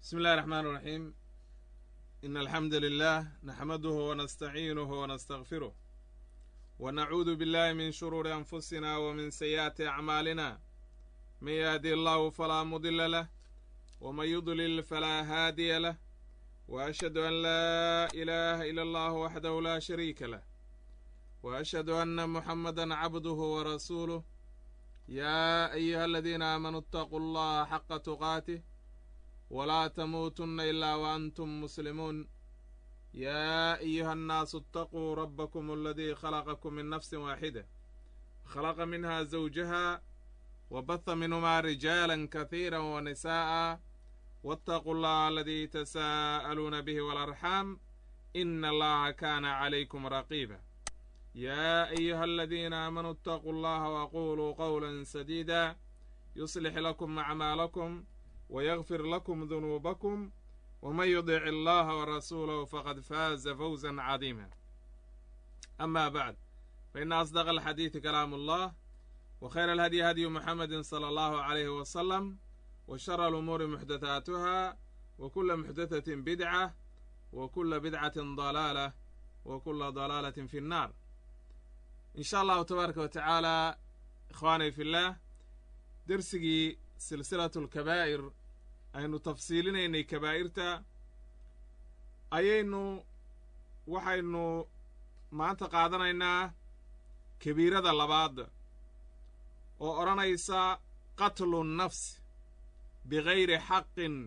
بسم الله الرحمن الرحيم إن الحمد لله نحمده ونستعينه ونستغفره ونعوذ بالله من شرور أنفسنا ومن سيئات أعمالنا من يهدي الله فلا مضل له ومن يضلل فلا هادي له وأشهد أن لا إله إلا الله وحده لا شريك له وأشهد أن محمدا عبده ورسوله يا أيها الذين آمنوا اتقوا الله حق تقاته ولا تموتن إلا وأنتم مسلمون يا أيها الناس اتقوا ربكم الذي خلقكم من نفس واحدة خلق منها زوجها وبث منهما رجالا كثيرا ونساء واتقوا الله الذي تساءلون به والأرحام إن الله كان عليكم رقيبا يا أيها الذين آمنوا اتقوا الله وقولوا قولا سديدا يصلح لكم أعمالكم ويغفر لكم ذنوبكم ومن يطع الله ورسوله فقد فاز فوزا عظيما أما بعد فإن أصدق الحديث كلام الله وخير الهدي هدي محمد صلى الله عليه وسلم وشر الأمور محدثاتها وكل محدثة بدعة وكل بدعة ضلالة وكل ضلالة في النار إن شاء الله تبارك وتعالى إخواني في الله درسigii silsilatu alkabaa'ir aynu tafsiilinaynay kabaa'irta ayaynu waxaynu maanta qaadanaynaa kabiirada labaad oo odhanaysa qatlu nnafsi bigayri xaqin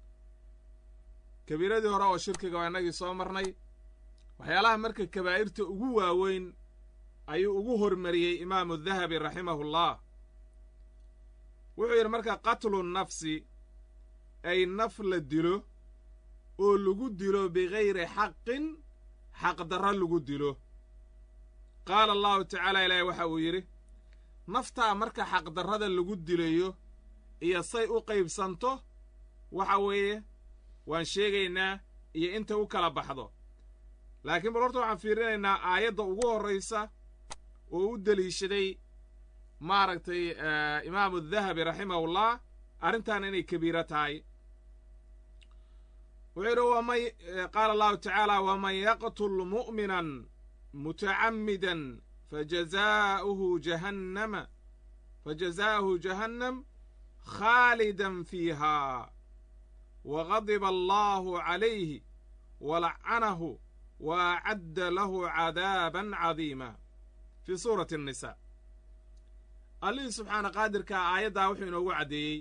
kabiiradii hore oo shirkiga waa innagii soo marnay waxyaalaha marka kabaa'irta ugu waaweyn ayuu ugu hormariyey imaamu dahabi raximahullah wuxuu yidhi marka qatlu nafsi ay naf la dilo oo lagu dilo bigayri xaqin xaqdarro lagu dilo qaala allahu tacaala ilaahi waxa uu yidhi naftaa marka xaqdarrada lagu dilayo iyo say u qaybsanto waxa weeye waan sheegaynaa iyo inta u kala baxdo laakiin bal horta waxaan fiirinaynaa aayadda ugu horraysa oo u deliishaday maaragtay imaamu dahabi raximahullah arrintan inay kabiiro tahay wuxuu yidhi wman qaala allahu tacaala waman yaqtul mu'minan mutacammidan fajazaa'uhu jahannama fajazaa'uhu jahannam khaalidan fiiha wagadiba allahu calayhi walacanahu wa acadda lahu cadaaban cadiima fii suurati الnisa allihii subxaana qaadirkaa aayaddaa wuxuu inoogu caddeeyey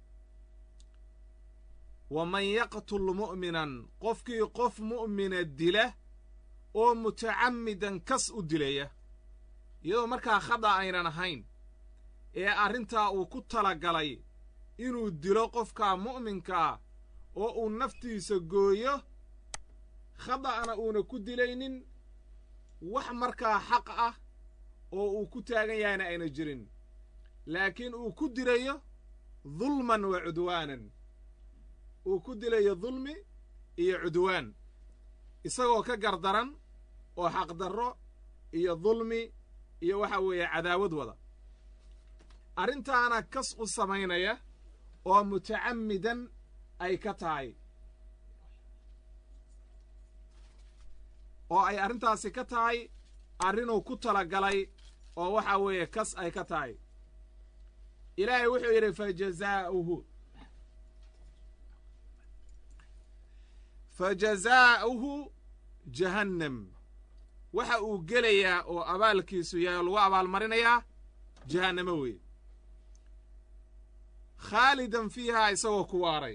waman yaqtul mu'minan qofkii qof mu'mina dila oo mutacammidan kas u dilaya iyadoo markaa khada aynan ahayn ee arrintaa uu ku talagalay inuu dilo qofkaa mu'minkaa oo uu naftiisa gooyo khada'na uuna ku dilaynin wax markaa xaq ah oo uu ku taagan yahayna ayna jirin laakiin uu ku dilayo dulman wa cudwaanan uu ku dilayo dulmi iyo cudwaan isagoo ka gardaran oo xaqdarro iyo dulmi iyo waxa weeye cadaawad wada arrintaana kas u samaynaya oo mutacammidan ay ka tahay oo ay arrintaasi ka tahay arrinuu ku talagalay oo waxa weeye kas ay ka tahay ilaahay wuxuu yidhi fajazaa'uhu fajazaa'uhu jahannam waxa uu gelayaa oo abaalkiisu yahay lagu abaalmarinayaa jahannamo weeye khaalidan fiihaa isagoo ku waaray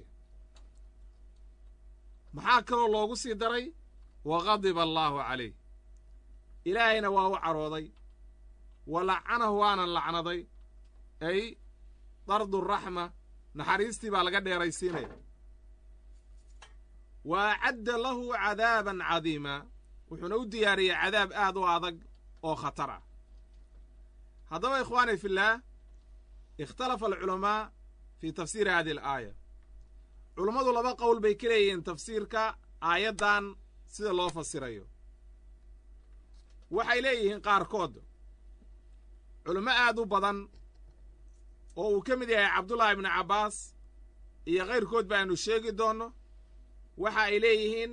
maxaa kaloo loogu sii daray wa gadiba allaahu calayh ilaahayna waa u carooday wa lacanahu waanan lacnaday ay dardu raxma naxariistii baa laga dheeraysiinaya wa acadda lahu cadaaban cadiima wuxuuna u diyaariyey cadaab aad u adag oo khatar ah haddaba ikhwaani fillaah ikhtalafa alculamaa fii tafsiiri hadihi alaaya culummadu laba qowl bay ka leeyihiin tafsiirka aayaddan sida loo fasirayo waxay leeyihiin qaarkood culummo aad u badan oo uu ka mid yahay cabdullaahi ibnu cabbaas iyo kayrkood ba aynu sheegi doonno waxa ay leeyihiin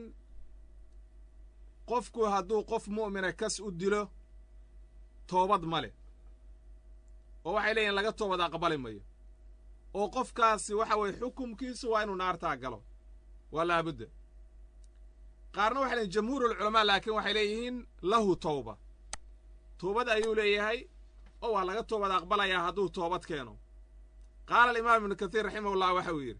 qofku hadduu qof mu'mina kas u dilo toobad ma leh oo waxay leeyihin laga toobad aqbali mayo oo qofkaasi waxa weeye xukumkiisu waa inuu naartaa galo waa laabudda qaarna waxay leeyihin jamhuurulculamaa laakiin waxay leeyihiin lahu towba toobad ayuu leeyahay oo waa laga toobad aqbalayaa hadduu toobad keeno qaala alimaam ibnu kathiir raximahullah waxa uu yidhi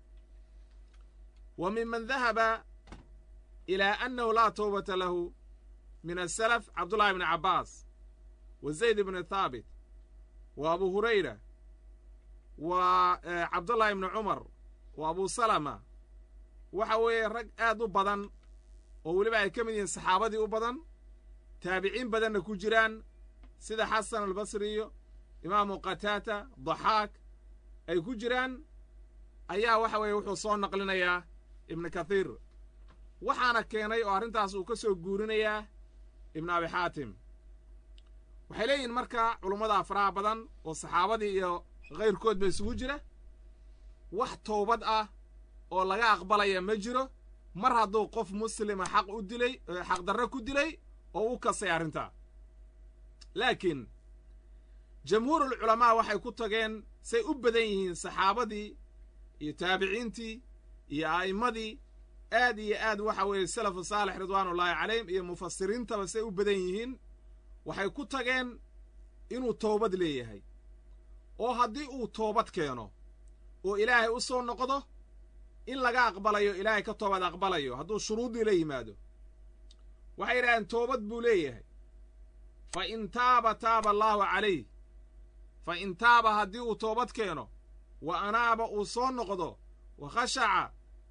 wa minman dahaba ilaa annahu laa towbata lahu min asalaf cabdullahi ibni cabbaas wa zayd ibni thaabit wa abu hurayra wa cabdullahi ibni cumar wa abu salama waxa weeye rag aad u badan oo weliba ay ka mid yihiin saxaabadii u badan taabiciin badanna ku jiraan sida xasan albasriyo imaamu qataata daxaak ay ku jiraan ayaa waxa weeye wuxuu soo naqlinayaa ibnu kathiir waxaana keenay oo arrintaas uu ka soo guurinayaa ibnu abi xaatim waxay leeyihiin marka culummada faraha badan oo saxaabadii iyo kayrkood ba isugu jira wax toobad ah oo laga aqbalaya ma jiro mar hadduu qof muslima xaq u dilay xaqdarre ku dilay oo u kasay arrintaa laakiin jamhuurul culamaa waxay ku tageen say u badan yihiin saxaabadii iyo taabiciintii iyo a'immadii aad iyo aad waxa weeye salafu saalix ridwaanullaahi calayhim iyo mufasiriintaba say u badan yihiin waxay ku tageen inuu toobad leeyahay oo haddii uu toobad keeno oo ilaahay u soo noqdo in laga aqbalayo ilaahay ka toobad aqbalayo hadduu shuruuddii la yimaado waxay yidhahdeen toobad buu leeyahay fa in taaba taaba allaahu calayh fa in taaba haddii uu toobad keeno wa anaaba uu soo noqdo wa khashaca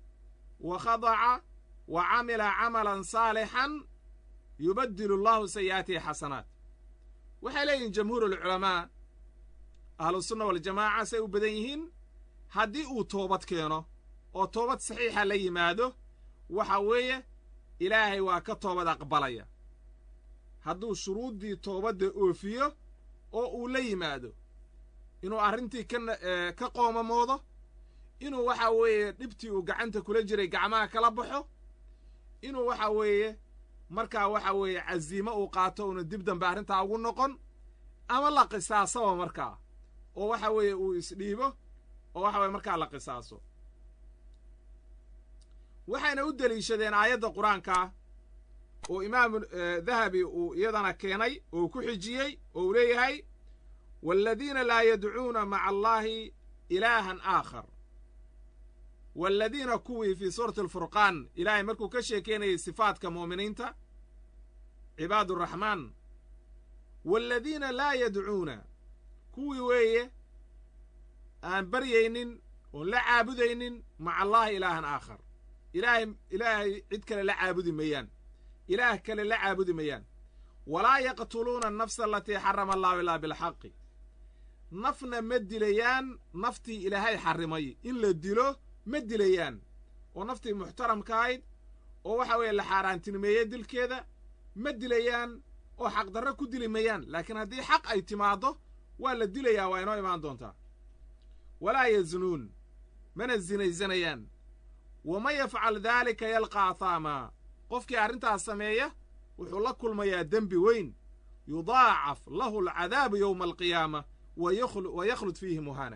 wa khadaca wa camila camalan saalixan yubaddilu allahu sayi'aatihi xasanaat waxay leeyihiin jamhuurulculamaa ahlusunna waljamaaca say u badan yihiin haddii uu toobad keeno oo toobad saxiixa la yimaado waxa weeye ilaahay waa ka toobad aqbalaya hadduu shuruuddii toobadda oofiyo oo uu la yimaado inuu arrintii ka qoomamoodo inuu waxa weeye dhibtii uu gacanta kula jiray gacmaha kala baxo inuu waxa weeye markaa waxa weeye casiimo uu qaato uuna dib dambe arrintaa ugu noqon ama la qisaasaba markaa oo waxa weeye uu isdhiibo oo waxa weye markaa la qisaaso waxayna u deliishadeen aayadda qur-aankaa oo imaamu dahabi uu iyadana keenay oo ku xijiyey oo uu leeyahay waaladiina laa yadcuuna maca allaahi ilaahan aakhar waaladiina kuwii fii suurati alfurqaan ilaahay markuu ka sheekeynayay sifaadka mu'miniinta cibaaduraxmaan waaladiina laa yadcuuna kuwii weeye aan baryaynin oon la caabudaynin maca allaahi ilaahan aakhar ilaahay ilaahay cid kale la caabudi mayaan ilaah kale la caabudi mayaan walaa yaqtuluuna annafsa alatii xarama allahu ilaa bilxaqi nafna ma dilayaan naftii ilaahay xarrimay in la dilo ma dilayaan oo naftii muxtaramkaahayd oo waxa weeye la xaaraantinimeeyey dilkeeda ma dilayaan oo xaqdarro ku dili mayaan laakiin haddii xaq ay timaaddo waa la dilayaa waa inoo imaan doontaa walaa yaznuun mana sinaysanayaan waman yafcal daalika yalqa ahaamaa qofkii arrintaas sameeya wuxuu la kulmayaa dembi weyn yudaacaf lahu alcadaabu yowma alqiyaama wa yakhlud fiihi muhana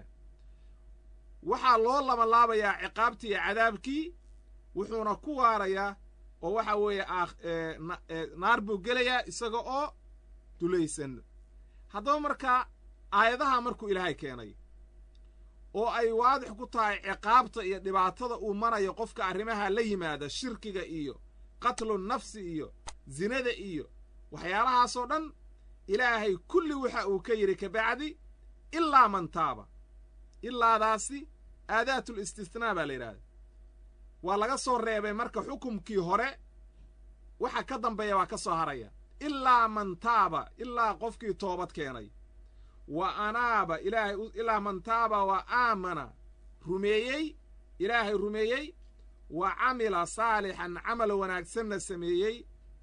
waxaa loo labanlaabayaa ciqaabtii iyo cadaabkii wuxuuna ku waarayaa oo waxa weeye naar buu gelayaa isaga oo dulaysan haddaba markaa aayadaha markuu ilaahay keenay oo ay waadix ku tahay ciqaabta iyo dhibaatada uu marayo qofka arrimaha la yimaada shirkiga iyo qatlu nafsi iyo zinada iyo waxyaalahaasoo dhan ilaahay kulli waxa uu ka yidhi kabacdi ilaa man taaba ilaadaasi aadaatul istisnaa baa la yidhahda waa laga soo reebay marka xukumkii hore waxa ka dambeeya waa ka soo haraya ilaa man taaba ilaa qofkii toobad keenay wa anaaba ilaahay ilaa man taaba wa aamana rumeeyey ilaahay rumeeyey wa camila saalixan camal wanaagsanna sameeyey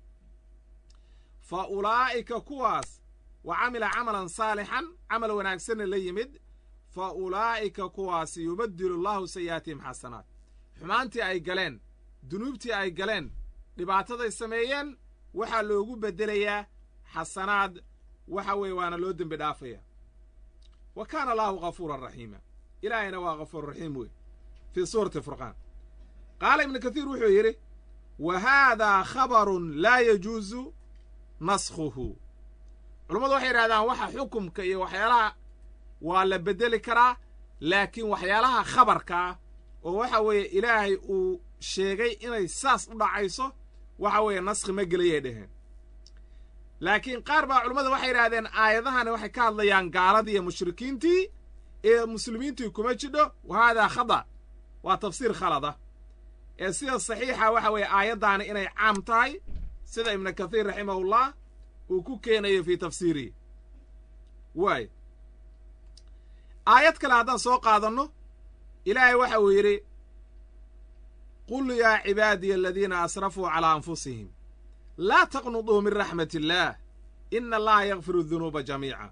fa ulaa'ika kuwaas wa camila camalan saalixan camal wanaagsanna la yimid fa ulaa'ika kuwaasi yubaddilu allaahu sayi'aatihim xasanaat xumaantii ay galeen dunuubtii ay galeen dhibaataday sameeyeen waxaa loogu beddelayaa xasanaad waxa weeye waana loo dembi dhaafaya wa kaana allaahu ghafuuran raxiima ilaahayna waa ghafuur raxiim wey fii suurati furqaan qaala ibnu kathiir wuxuu yidhi wa haadaa khabarun laa yajuusu naskhuhu culummadu waxay yidhahdaan waxa xukumka iyo waxyaalaha waa la beddeli karaa laakiin waxyaalaha khabarka ah oo waxa weeye ilaahay uu sheegay inay saas u dhacayso waxa weeye naskhi ma gelayay dheheen laakiin qaar baa culummada waxay yidhahdeen aayadahani waxay ka hadlayaan gaaladii iyo mushrikiintii ee muslimiintii kuma jidho wa haadaa khada waa tafsiir khalada ee sida saxiixa waxa weeye aayaddaani inay caam tahay sida ibnu kathiir raximahullah uu ku keenayo fii tafsiirihi waay aayad kale haddaan soo qaadanno ilaahay waxa uu yidhi qul yaa cibaadiya aladiina asrafuu calaa anfusihim laa taqnuduu min raxmat illaah ina allaha yakfiru dunuuba jamiica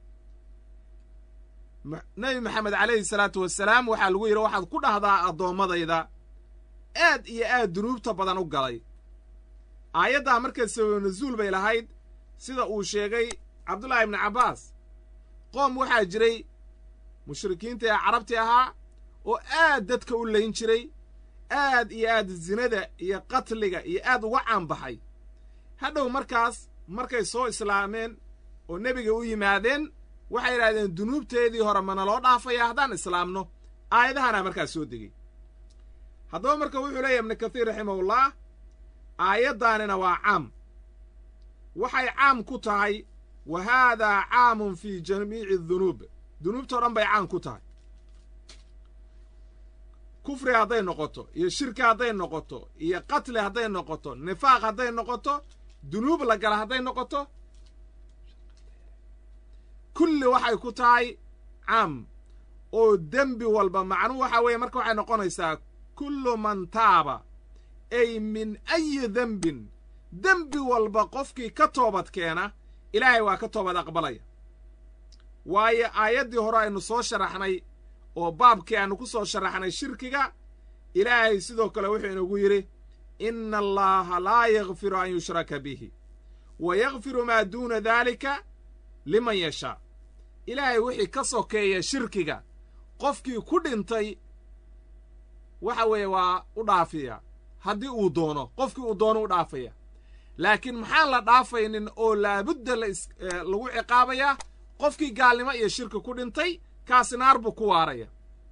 nebi maxamed calayhi salaatu wasalaam waxaa lagu yidhi waxaad ku dhahdaa addoommadayda aad iyo aad dunuubta badan u galay aayaddaa markay sababa nasuul bay lahayd sida uu sheegay cabdullaahi ibnu cabbaas qoom waxaa jiray mushrikiinta ee carabti ahaa oo aad dadka u layn jiray aad iyo aad zinada iyo qatliga iyo aad uga caanbaxay hadhow markaas markay soo islaameen oo nebiga u yimaadeen waxay yidhahdeen dunuubteedii hore mana loo dhaafaya haddaan islaamno aayadahanaa markaas soo degey haddaba marka wuxuu leeyahy ibnu kathiir raximahullah aayaddaanina waa caam waxay caam ku tahay wa haadaa caamun fii jamiici dunuub dunuubtao dhan bay caam ku tahay kufri hadday noqoto iyo shirki hadday noqoto iyo qatli hadday noqoto nifaaq hadday noqoto dunuub la gala hadday noqoto kulli waxay ku tahay caam oo dembi walba macnuhu waxa weeye marka waxay noqonaysaa kullu man taaba ay min ayi dembin dembi walba qofkii ka toobad keena ilaahay waa ka toobad aqbalaya waayo aayaddii hore aynu soo sharaxnay oo baabkii aanu ku soo sharaxnay shirkiga ilaahay sidoo kale wuxuu inagu yidhi inna allaaha laa yakfiru an yushraka bihi wa yakfiru maa duuna daalika liman yashaa ilaahay wixii ka sokeeya shirkiga qofkii ku dhintay waxa weeye waa u dhaafiya haddii uu doono qofkii uu doono u dhaafaya laakiin maxaan la dhaafaynin oo laabudda lagu ciqaabayaa qofkii gaalnimo iyo shirki ku dhintay kaasi naar buu ku waaraya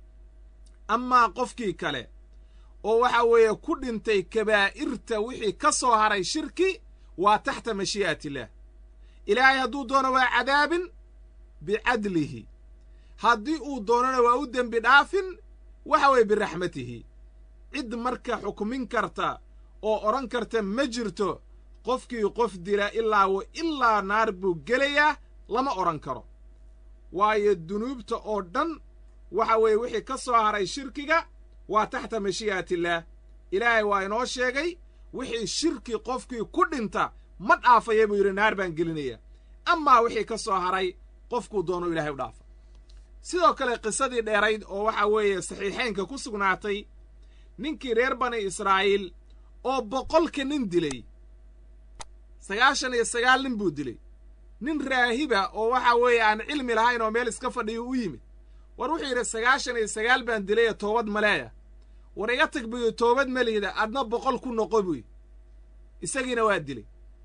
amaa qofkii kale oo waxa weeye ku dhintay kabaa'irta wixii ka soo haray shirki waa taxta mashii'atillaah ilaahay hadduu doono waa cadaabin bicadlihi haddii uu doonona waa u dembi dhaafin waxa weeye biraxmatihi cid marka xukmin karta oo odhan karta ma jirto qofkii qof dila ilaa wa ilaa naar buu gelayaa lama odhan karo waayo dunuubta oo dhan waxa weeye wixii ka soo haray shirkiga waa taxta mashii'atillaah ilaahay waa inoo sheegay wixii shirki qofkii ku dhinta ma dhaafaya buu yidhi naar baan gelinaya amaa wixii ka soo haray qofkuu doono ilahay u dhaafa sidoo kale qisadii dheerayd oo waxa weeye saxiixaynka ku sugnaatay ninkii reer bani israa'iil oo boqolka nin dilay sagaashan iyo sagaal nin buu dilay nin raahiba oo waxa weeye aan cilmi lahayn oo meel iska fadhiyo u yimid war wuxuu yidhi sagaashan iyo sagaal baan dilay toobad maleeya war iga tag buyu toobad malihda adna boqol ku noqo buy isagiina waa dilay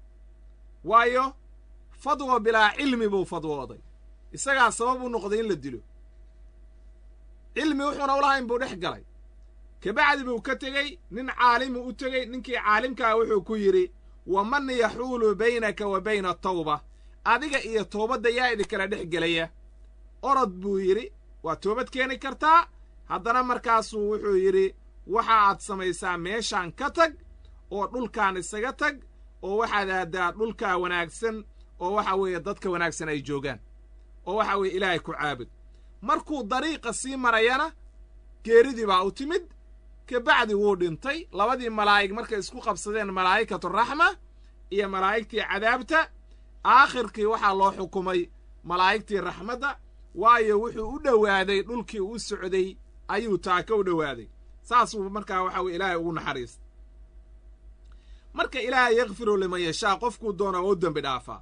waayo fadwo bilaa cilmi buu fadwooday isagaa sabab u noqday in la dilo cilmi wuxuuna ulahayn buu dhex galay kabacdi buu ka tegey nin caalimu u tegey ninkii caalimkaa wuxuu ku yidhi waman yaxuulu baynaka wa bayna tawba adiga iyo toobadda yaa idinkala dhex gelaya orod buu yidhi waa toobad keeni kartaa haddana markaasuu wuxuu yidhi waxa aad samaysaa meeshaan ka tag oo dhulkaan isaga tag oo waxaad aaddaa dhulkaa wanaagsan oo waxa weeye dadka wanaagsan ay joogaan oo waxa weeye ilaahay ku caabud markuu dariiqa sii marayana geeridii baa u timid kabacdi wuu dhintay labadii malaa'ig markay isku qabsadeen malaa'ikatu raxma iyo malaa'igtii cadaabta aakhirkii waxaa loo xukumay malaa'igtii raxmadda waayo wuxuu u dhowaaday dhulkii u socday ayuu taaka u dhowaaday saasuu markaa waxa weye ilaahay ugu naxariista marka ilaahay yakfiru liman yashaa qofkuu doona waa u dembi dhaafaa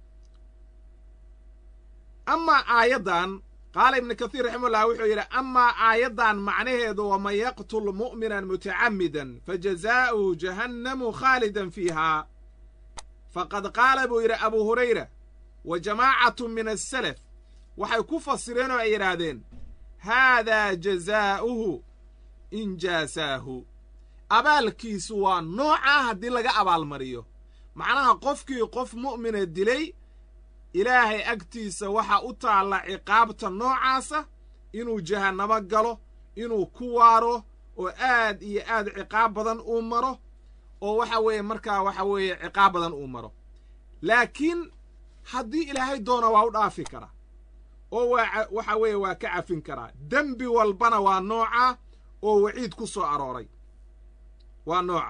amaa aayaddan qaala ibnu kathiir raximahullah wuxuu yidhi amaa aayaddan macnaheedu waman yaqtul mu'minan mutacammidan fajazaa'uhu jahannamu khaalidan fiihaa faqad qaala buu yidhi abuu hurayra wa jamaacatu min asalaf waxay ku fasireen oo ay yidhaahdeen haadaa jazaa'uhu in jaasaahu abaalkiisu waa noocaa haddii laga abaalmariyo macnaha qofkii qof mu'mina dilay ilaahay agtiisa waxaa u taalla ciqaabta noocaasa inuu jahannamo galo inuu ku waaro oo aad iyo aad ciqaab badan uu maro oo waxa weeye markaa waxa weeye ciqaab badan uu maro laakiin haddii ilaahay doona waa u dhaafi karaa oo waa waxa weeye waa ka cafin karaa dembi walbana waa nooca oo waciid ku soo arooray waa nooca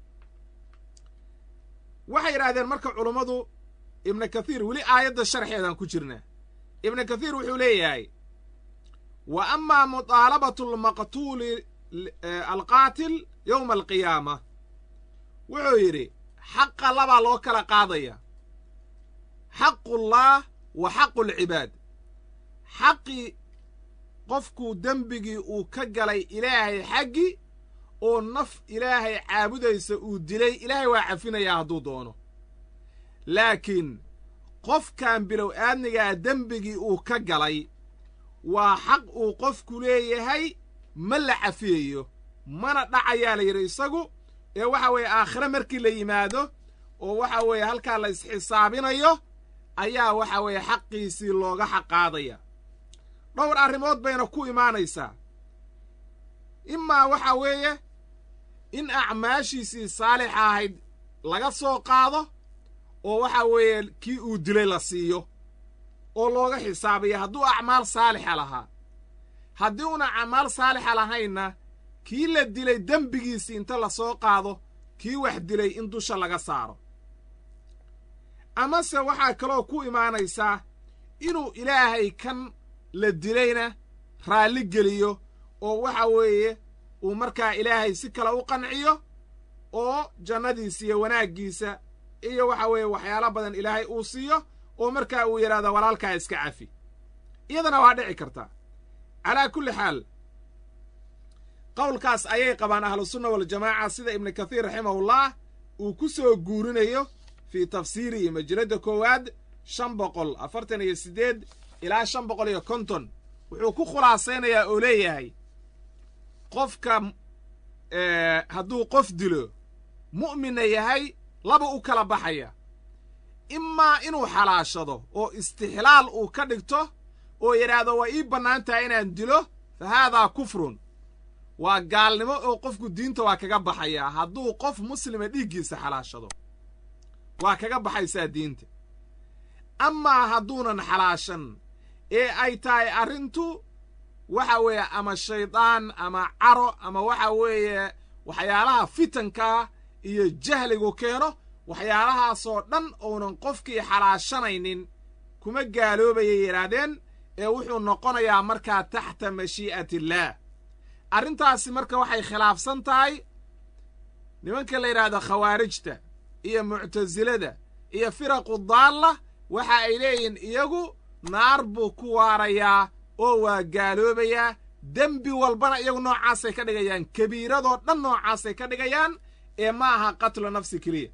waxay yidhahdeen marka culummadu ibnu kathiir weli aayadda sharxeedaan ku jirnaa ibnu kathiir wuxuu leeyahay wa amaa mutaalabatu lmaqtuuli alqaatil yowma alqiyaama wuxuu yidhi xaqa labaa loo kala qaadaya xaqullaah wa xaqu lcibaad xaqii qofkuu dembigii uu ka galay ilaahay xaggi oo naf ilaahay caabudaysa uu dilay ilaahay waa cafinayaa hadduu doono laakiin qofkan bilow aadnigaa dembigii uu ka galay waa xaq uu qofku leeyahay ma la cafiyayo mana dhacayaa la yidhi isagu ee waxa weeye aakhire markii la yimaado oo waxa weeye halkaa la isxisaabinayo ayaa waxa weeye xaqiisii looga xaqaadaya dhowr arrimood bayna ku imaanaysaa imaa waxa weeye in acmaashiisii saalixa ahayd laga soo qaado oo waxa weeye kii uu dilay la siiyo oo looga xisaabiya hadduu acmaal saalixa lahaa haddii una acmaal saalixa lahaynna kii la dilay dembigiisii inta la soo qaado kii wax dilay in dusha laga saaro amase waxaa kaloo ku imaanaysaa inuu ilaahay kan la dilayna raalli geliyo oo waxa weeye uu markaa ilaahay si kale u qanciyo oo jannadiisa iyo wanaaggiisa iyo waxa weeye waxyaalo badan ilaahay uu siiyo oo markaa uu yidhahdo walaalkaa iska cafi iyadana waa dhici kartaa calaa kulli xaal qowlkaas ayay qabaan ahlusunna waljamaaca sida ibnu kathiir raximahullah uu ku soo guurinayo fii tafsiirihi majalladda koowaad shan boqol afartan iyo siddeed ilaa shan boqol iyo konton wuxuu ku khulaasaynayaa oo leeyahay qofka hadduu qof dilo mu'minna yahay laba u kala baxaya imaa inuu xalaashado oo istixlaal uu ka dhigto oo yidhaahdo waa ii bannaan tahay inaan dilo fa haadaa kufrun waa gaalnimo oo qofku diinta waa kaga baxayaa hadduu qof muslima dhiiggiisa xalaashado waa kaga baxaysaa diinta amaa hadduunan xalaashan ee ay tahay arrintu waxa weeye ama shaydaan ama caro ama waxa weeye waxyaalaha fitankaa iyo jahligu keeno waxyaalahaasoo dhan uunan qofkii xalaashanaynin kuma gaaloobayay yidhaahdeen ee wuxuu noqonayaa markaa taxta mashii'atillaah arrintaasi marka waxay khilaafsan tahay nimanka la yidhaahdo khawaarijta iyo muctasilada iyo firaqu daalla waxa ay leeyihiin iyagu naar buu ku waarayaa oo waa gaaloobayaa dembi walbana iyagu noocaasay ka dhigayaan kabiiradoo dhan noocaasay ka dhigayaan ee ma aha qatlu nafsi keliya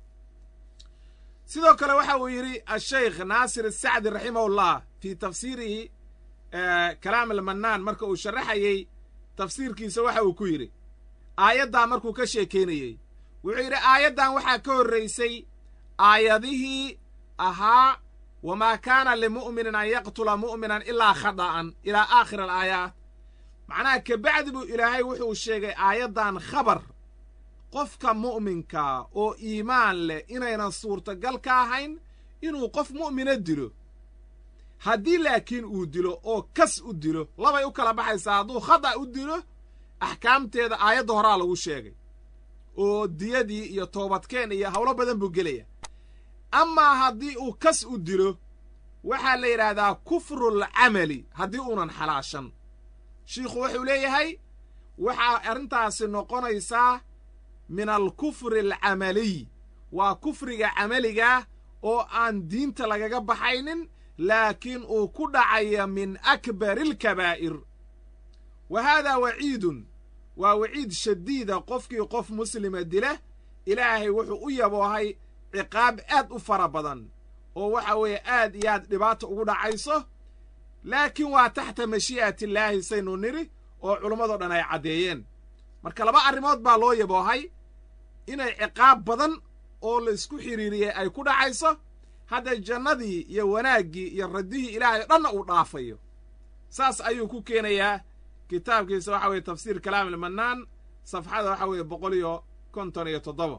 sidoo kale waxa uu yidhi ashaykh naasir asacdi raximahullah fii tafsiirihi kalaam almannaan marka uu sharaxayey tafsiirkiisa waxa uu ku yidhi aayaddaa markuu ka sheekaynayey wuxuu yidhi aayaddan waxaa ka horraysay aayadihii ahaa wamaa kaana limu'minin an yaqtula mu'minan ilaa khada'an ilaa aakhir alaayaat macnaha kabacdi buu ilaahay wuxuu sheegay aayaddan khabar qofka mu'minkaa oo iimaan leh inaynan suurtagal ka ahayn inuu qof mu'mina dilo haddii laakiin uu dilo oo kas u dilo labay u kala baxaysaa hadduu khada' u dilo axkaamteeda aayadda horaa lagu sheegay oo diyadii iyo toobadkeen iyo howlo badan buu gelaya amaa haddii uu kas u dilo waxaa la yidhaahdaa kufrulcamali haddii uunan xalaashan shiikhu wuxuu leeyahay waxaa arrintaasi noqonaysaa min alkufri alcamaliy waa kufriga camaligaah oo aan diinta lagaga baxaynin laakiin uu ku dhacaya min akbari alkabaa'ir wa haadaa waciidun waa waciid shadiida qofkii qof muslima dila ilaahay wuxuu u yaboohay ciqaab aad u fara badan oo waxa weeye aad iyo aad dhibaata ugu dhacayso laakiin waa taxta mashii'atillaahi saynu nidhi oo culammadoo dhan ay caddeeyeen marka laba arrimood baa loo yaboohay inay ciqaab badan oo la isku xidhiiriyey ay ku dhacayso hadda jannadii iyo wanaaggii iyo raddihii ilaahay o dhanna uu dhaafayo saas ayuu ku keenayaa kitaabkiisa waxa weye tafsiir kalaam ilmannaan safxada waxa weeye boqol iyo konton iyo toddoba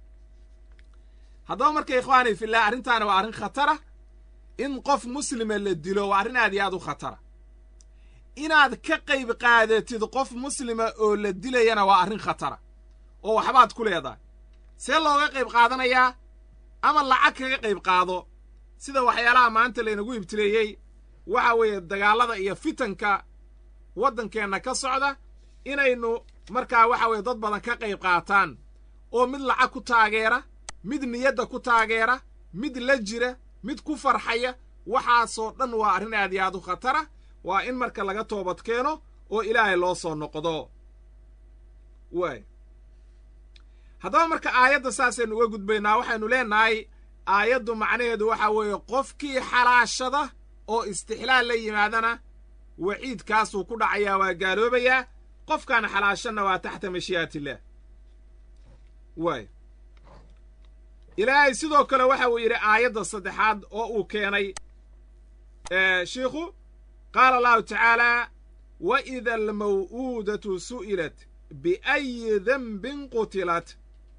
haddaba marka ikhwaani fillah arrintaani waa arrin khatara in qof muslima la dilo waa arrin aad iyo aad u khatara inaad ka qayb qaadatid qof muslima oo la dilayana waa arrin khatara oo waxbaad ku leedahay see looga qayb qaadanayaa ama lacag kaga qayb qaado sida waxyaalaha maanta laynagu ibtileeyey waxa weeye dagaallada iyo fitanka waddankeenna ka socda inaynu markaa waxa weeye dad badan ka qayb qaataan oo mid lacag ku taageera mid niyadda ku taageera mid la jira mid ku farxaya waxaasoo dhan waa arrin aad iyo aad u khatara waa in marka laga toobad keeno oo ilaahay loo soo noqdo waay haddaba marka aayadda saasaynu uga gudbaynaa waxaynu leenahay aayaddu macnaheedu waxa weeye qofkii xalaashada oo istixlaal la yimaadana waciidkaasuu ku dhacayaa waa gaaloobayaa qofkaan xalaashanna waa taxta mashii'atillaah waay ilaahay sidoo kale waxa uu yidhi aayadda saddexaad oo uu keenay shiikhu qaala allahu tacaalaa wa ida almaw'uudatu su'ilat biayi denbin qutilat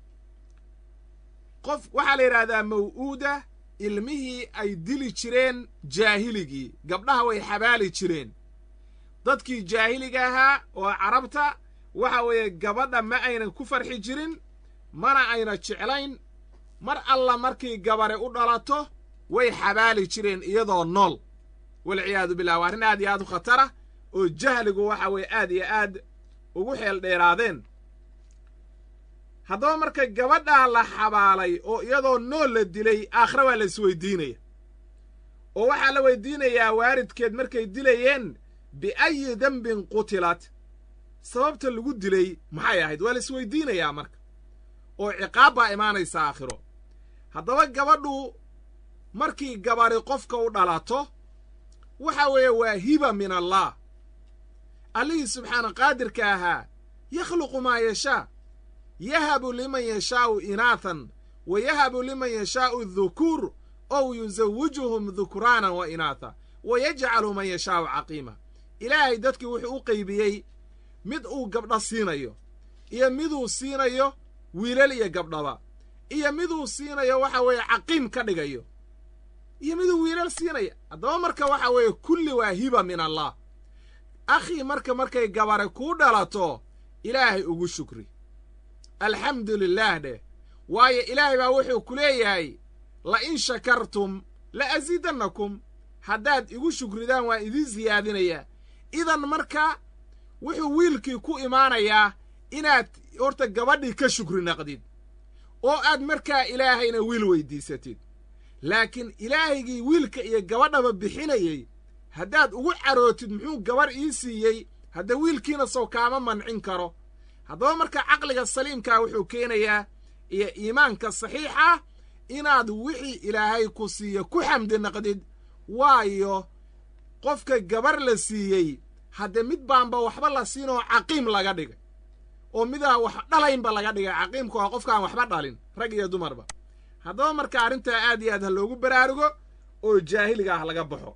qof waxaa la yidhaahdaa maw'uuda ilmihii ay dili jireen jaahiligii gabdhaha way xabaali jireen dadkii jaahiliga ahaa oo carabta waxa weeye gabadha ma aynan ku farxi jirin mana ayna jeclayn mar alla markii gabare u dhalato way xabaali jireen iyadoo nool walciyaadu billah waa arrin aad iyo aad u khatara oo jahligu waxa weeye aad iyo aad ugu xeel dheeraadeen haddaba marka gabadhaa la xabaalay oo iyadoo nool la dilay aakhre waa la isweydiinaya oo waxaa la weydiinayaa waaridkeed markay dilayeen biayi dembin qutilat sababta lagu dilay maxay ahayd waa la isweydiinayaa marka oo ciqaab baa imaanaysa aakhiro haddaba gabadhu markii gabari qofka u dhalato waxa weeye waa hiba min allah allihii subxaana qaadirka ahaa yakhluqu maa yashaa yahabu liman yashaa'u inaathan wa yahabu liman yashaa'u dhukuur ow yusawijuhum dhukraanan wa inaatha wa yajcalu man yashaa'u caqiima ilaahay dadkii wuxuu u qaybiyey mid uu gabdho siinayo iyo miduu siinayo wiilal iyo gabdhaba iyo miduu siinayo waxa weeye caqiim ka dhigayo iyo miduu wiilal siinaya haddaba marka waxa weeye kulli waa hiba min allah akhii marka markay gabare kuu dhalato ilaahay ugu shukri alxamdu lilaah dheh waayo ilaahay baa wuxuu ku leeyahay la in shakartum la asiidannakum haddaad igu shukridaan waan idiin siyaadinayaa idan marka wuxuu wiilkii ku imaanayaa inaad horta gabadhii ka shukri naqdid oo aad markaa ilaahayna wiil weyddiisatid laakiin ilaahaygii wiilka iyo gabadhaba bixinayey haddaad ugu carootid muxuu gabarh ii siiyey hadda wiilkiina sow kaama mancin karo haddaba marka caqliga saliimkaa wuxuu keenayaa iyo iimaanka saxiixa inaad wixii ilaahay ku siiyo ku xamdi naqdid waayo qofka gabar la siiyey hadde mid baanba waxba la siin oo caqiim laga dhigay oo midaan wax dhalaynba laga dhigay caqiimku waa qofkaan waxba dhalin rag iyo dumarba haddaba marka arrintaa aad iyo aad ha loogu baraarugo oo jaahiliga ah laga baxo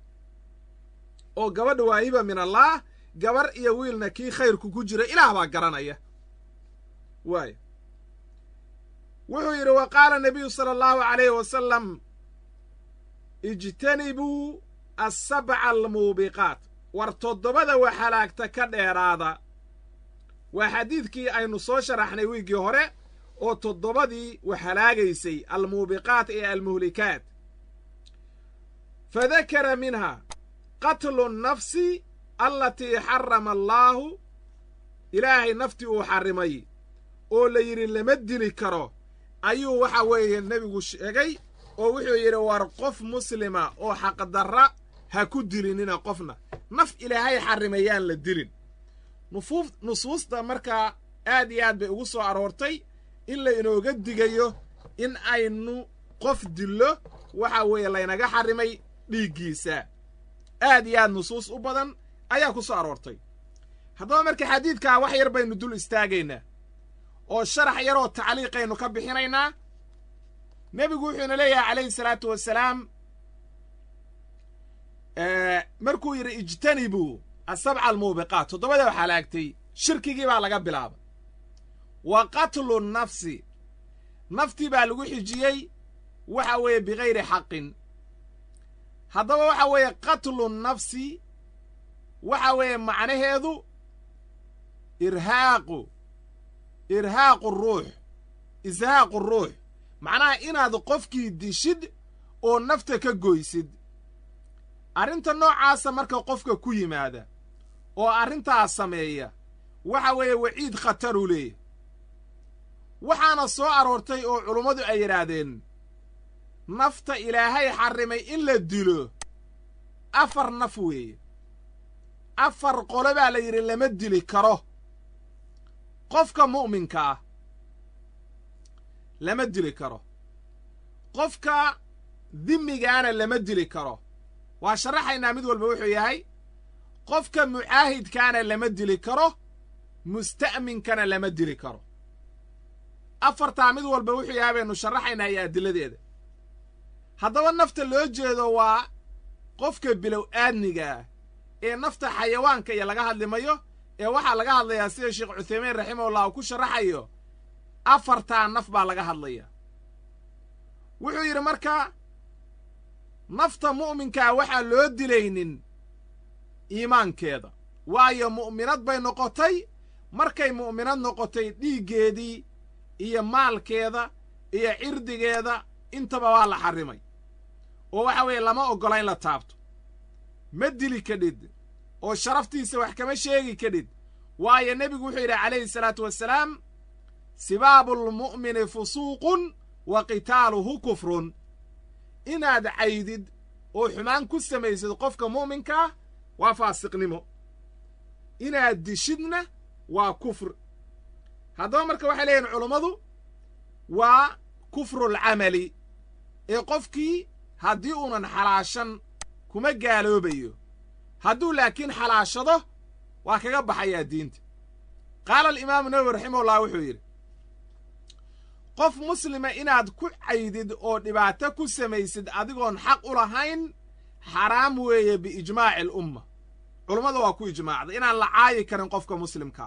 oo gabadha waa hiba min allaah gabar iyo wiilna kii khayrku ku jira ilaah baa garanaya waay wuxuu yidhi wa qaala nabiyu sala allahu calayhi wasalam ijtanibuu assabca almuubiqaat war toddobada wax halaagta ka dheeraada waa xadiidkii aynu soo sharaxnay wiiggii hore oo toddobadii wax halaagaysay almuubiqaat ee almuhlikaat fadakara minha qatlu nnafsi allatii xarama allaahu ilaahay naftii uu xarrimay oo la yidhi lama dili karo ayuu waxa weeye nebigu sheegay oo wuxuu yidhi war qof muslima oo xaqdarra ha ku dilinina qofna naf ilaahay xarrimayaan la dilin nufuuf nusuusta markaa aad iyo aad bay ugu soo aroortay in la inooga digayo in aynu qof dillo waxa weeye laynaga xarrimay dhiiggiisa aad iyo aad nusuus u badan ayaa ku soo aroortay haddaba marka xadiidkaa wax yar baynu dul istaagaynaa oo sharax yaroo tacliiqaynu ka bixinaynaa nebigu wuxuuna leeyahay calayhi salaatu wasalaam markuu yidhi ijtanibuu asabca almuubiqaat toddobada waxaa laagtay shirkigii baa laga bilaabay wa qatlu nnafsi naftii baa lagu xijiyey waxa weeye bikayri xaqin haddaba waxa weeye qatlu nnafsi waxa weeye macnaheedu irhaaqu irhaaqu ruux ishaaqu ruux macnaha inaad qofkii dishid oo nafta ka goysid arrinta noocaasa marka qofka ku yimaada oo arrintaas sameeya waxa weeye waciid khataruu leeyahy waxaana soo aroortay oo culummadu ay yidhaahdeen nafta ilaahay xarrimay in la dilo afar naf weeye afar qole baa la yidhi lama dili karo qofka mu'minka ah lama dili karo qofka dimigaana lama dili karo waa sharaxaynaa mid walba wuxuu yahay qofka mucaahidkaana lama dili karo musta'minkana lama dili karo afartaa mid walba wuxuu yahay baynu sharaxaynaa iyo adiladeeda haddaba nafta loo jeedo waa qofka bilow aadniga ah ee nafta xayawaanka iyo laga hadlimayo ee waxaa laga hadlayaa sida sheekh cuthaymiin raximahullah uu ku sharaxayo afartaa naf baa laga hadlaya wuxuu yidhi marka nafta mu'minkaa waxaan loo dilaynin iimaankeeda waayo mu'minad bay noqotay markay mu'minad noqotay dhiiggeedii iyo maalkeeda iyo cirdigeeda intaba waa la xarrimay oo waxa weeye lama oggola in la taabto ma dili kadhid oo sharaftiisa wax kama sheegi kadhid waayo nebigu wuxuu yidhi calayhi salaatu wasalaam sibaabulmu'mini fusuuqun wa qitaaluhu kufrun inaad caydid oo xumaan ku samaysid qofka mu'minkaa waa faasiqnimo inaad dishidna waa kufr haddaba marka waxay leeyihin culummadu waa kufrulcamali ee qofkii haddii uunan xalaashan kuma gaaloobayo hadduu laakiin xalaashado waa kaga baxayaa diinta qaala alimaamu nawowi raximahullah wuxuu yidhi qof muslima inaad ku caydid oo dhibaato ku samaysid adigoon xaq u lahayn xaraam weeye biijmaaci alumma culummada waa ku ijmaacday inaan la caayi karin qofka muslimkaa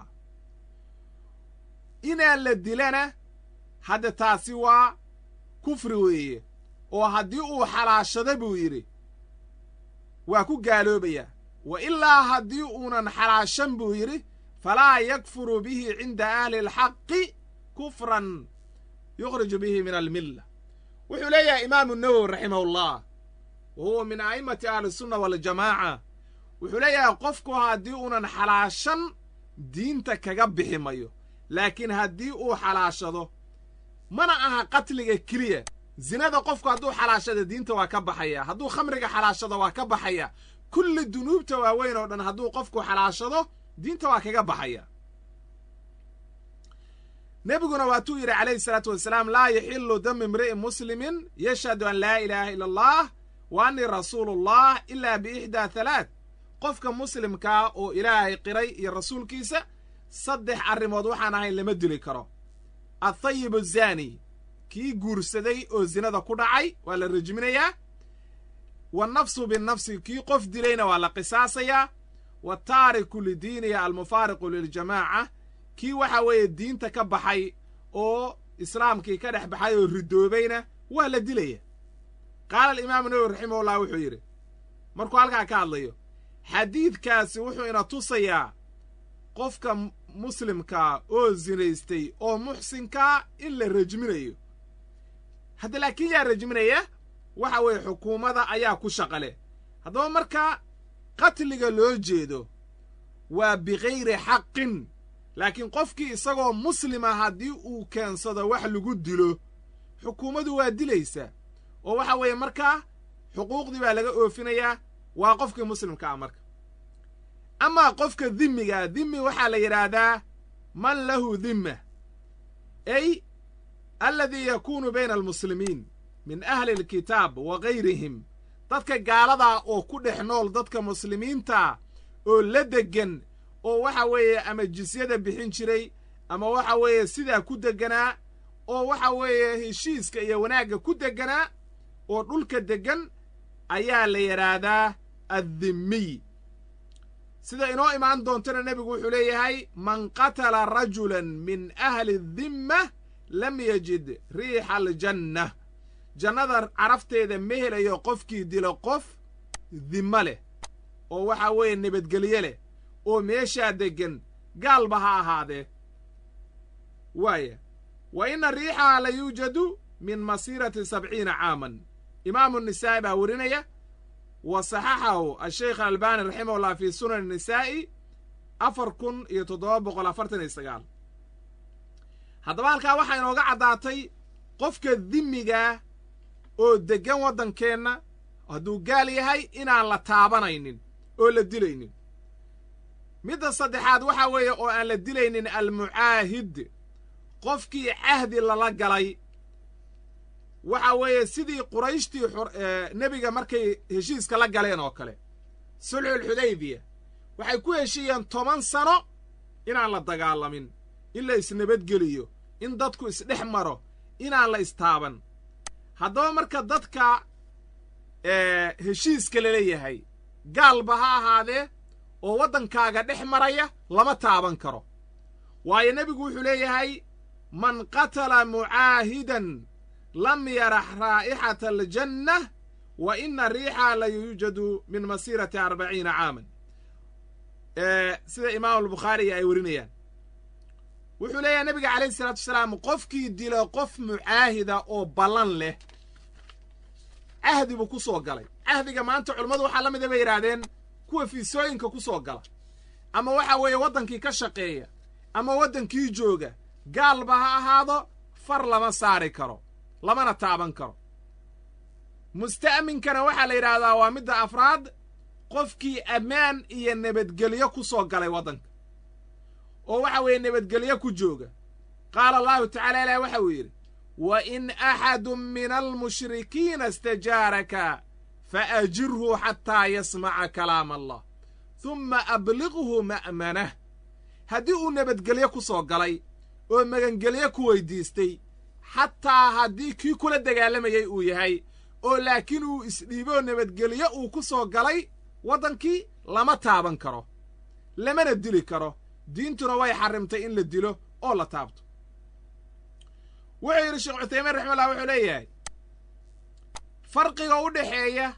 inaan la dilana hadda taasi waa kufri weeye oo haddii uu xalaashado buu yidhi waa ku gaaloobayaa wa ilaa haddii uunan xalaashan buu yidhi falaa yakfuru bihi cinda ahli alxaqi kufran yukhriju bihi min almilla wuxuu leeyahay imaamu nawowi raximahullah wa huwa min a'immati ahlisunna waljamaaca wuxuu leeyahay qofku haddii uunan xalaashan diinta kaga bixi mayo laakiin haddii uu xalaashado mana aha qatliga keliya zinada qofku hadduu xalaashado diinta waa ka baxaya hadduu khamriga xalaashado waa ka baxaya kulli dunuubta waaweyn oo dhan hadduu qofku xalaashado diinta waa kaga baxaya nebiguna waatuu yidhi calayhi salaatu wasalaam laa yaxilu damu imri'in muslimin yashhadu an laa ilaaha ila allah wa annii rasuulullah ilaa biixdaa halaad qofka muslimkaa oo ilaahay qiray iyo rasuulkiisa saddex arrimood waxaan ahayn lama dili karo athayib azaani kii guursaday oo zinada ku dhacay waa la rajminayaa wannafsu binnafsi kii qof dilayna waa la qisaasayaa wataariku lidiiniya almufaariqu liljamaaca kii waxa weeye diinta ka baxay oo islaamkii ka dhex baxay oo ridoobayna waa la dilaya qaala alimaamu nawowi raximahullah wuxuu yidhi markuu halkaa ka hadlayo xadiidkaasi wuxuu ina tusayaa qofka muslimkaa oo zinaystay oo muxsinkaa in la rajminayo hadda laakiin yaa rajminaya waxa weeye xukuumadda ayaa ku shaqa leh haddaba markaa qatliga loo jeedo waa bikayri xaqin laakiin qofkii isagoo muslima haddii uu keensado wax lagu dilo xukuumaddu waa dilaysaa oo waxa weeye markaa xuquuqdii baa laga oofinayaa waa qofkii muslimka ah marka amaa qofka dhimmigaa dhimmi waxaa la yidhaahdaa man lahu dhimma ay aladii yakuunu bayna almuslimiin min ahli alkitaab wa gayrihim dadka gaaladaa oo ku dhex nool dadka muslimiinta oo la deggan oo waxa weeye ama jisyada bixin jiray ama waxa weeye sidaa ku degganaa oo waxa weeye heshiiska iyo wanaagga ku degganaa oo dhulka deggan ayaa la yidhaahdaa addimmiy sida inoo imaan doontana nebigu wuxuu leeyahay man qatala rajulan min ahli dimma lam yajid riixa aljanna jannada carafteeda ma helayo qofkii dilo qof dimmo leh oo waxa weeye nabadgelye leh oo meeshaa deggan gaalba ha ahaadee waaya wa inna riixaha la yuujadu min masiirati sabciina caaman imaamu nisaa'i baa werinaya wa saxaxahu asheykh albaani raximahullah fii sunan nisaa'i afar kun iyo toddoba boqol afartan iyo sagaal haddaba halkaa waxaa inooga caddaatay qofka dimmigaa oo deggan waddankeenna hadduu gaal yahay inaan la taabanaynin oo la dilaynin midda saddexaad waxaa weeye oo aan la dilaynin almucaahid qofkii cahdi lala galay waxa weeye sidii qurayshtii nebiga markay heshiiska la galeen oo kale sulxulxudaybiya waxay ku heshiiyeen toban sano inaan la dagaalamin in la isnabadgeliyo in dadku isdhex maro inaan la istaaban haddaba marka dadka heshiiska laleeyahay gaalba ha ahaadee oo waddankaaga dhex maraya lama taaban karo waayo nebigu wuxuu leeyahay man qatala mucaahidan lam yarax raa'ixata aljanna wa ina riixaa la yuujadu min masiirati arbaciina caaman sida imaamu albukhaariga ay werinayaan wuxuu leeyahay nebiga calayhi isalaatu wasalaam qofkii dilo qof mucaahida oo ballan leh cahdi buu ku soo galay cahdiga maanta culummadu waxaa la mida bay yidhaahdeen kuwa fiisooyinka ku soo gala ama waxa weeye waddankii ka shaqeeya ama waddankii jooga gaalba ha ahaado far lama saari karo lamana taaban karo musta'minkana waxaa la yidhaahdaa waa midda afraad qofkii ammaan iyo nabadgelyo ku soo galay waddanka oo waxa weeye nabadgelyo ku jooga qaala allahu tacala ilaah waxa uu yidhi wa in axadun min almushrikiina istajaaraka faajirhu xataa yasmaca kalaama allah humma abliqhu ma'manah haddii uu nabadgelyo ku soo galay oo magangelyo ku weydiistay xataa haddii kii kula dagaalamayay uu yahay oo laakiin uu isdhiiboo nabadgelyo uu ku soo galay waddankii lama taaban karo lamana dili karo diintuna way xarrimtay in la dilo oo la taabto wuxuu yidhi sheekh cuthaymiin raximullah wuxuu leeyahay farqiga u dhexeeya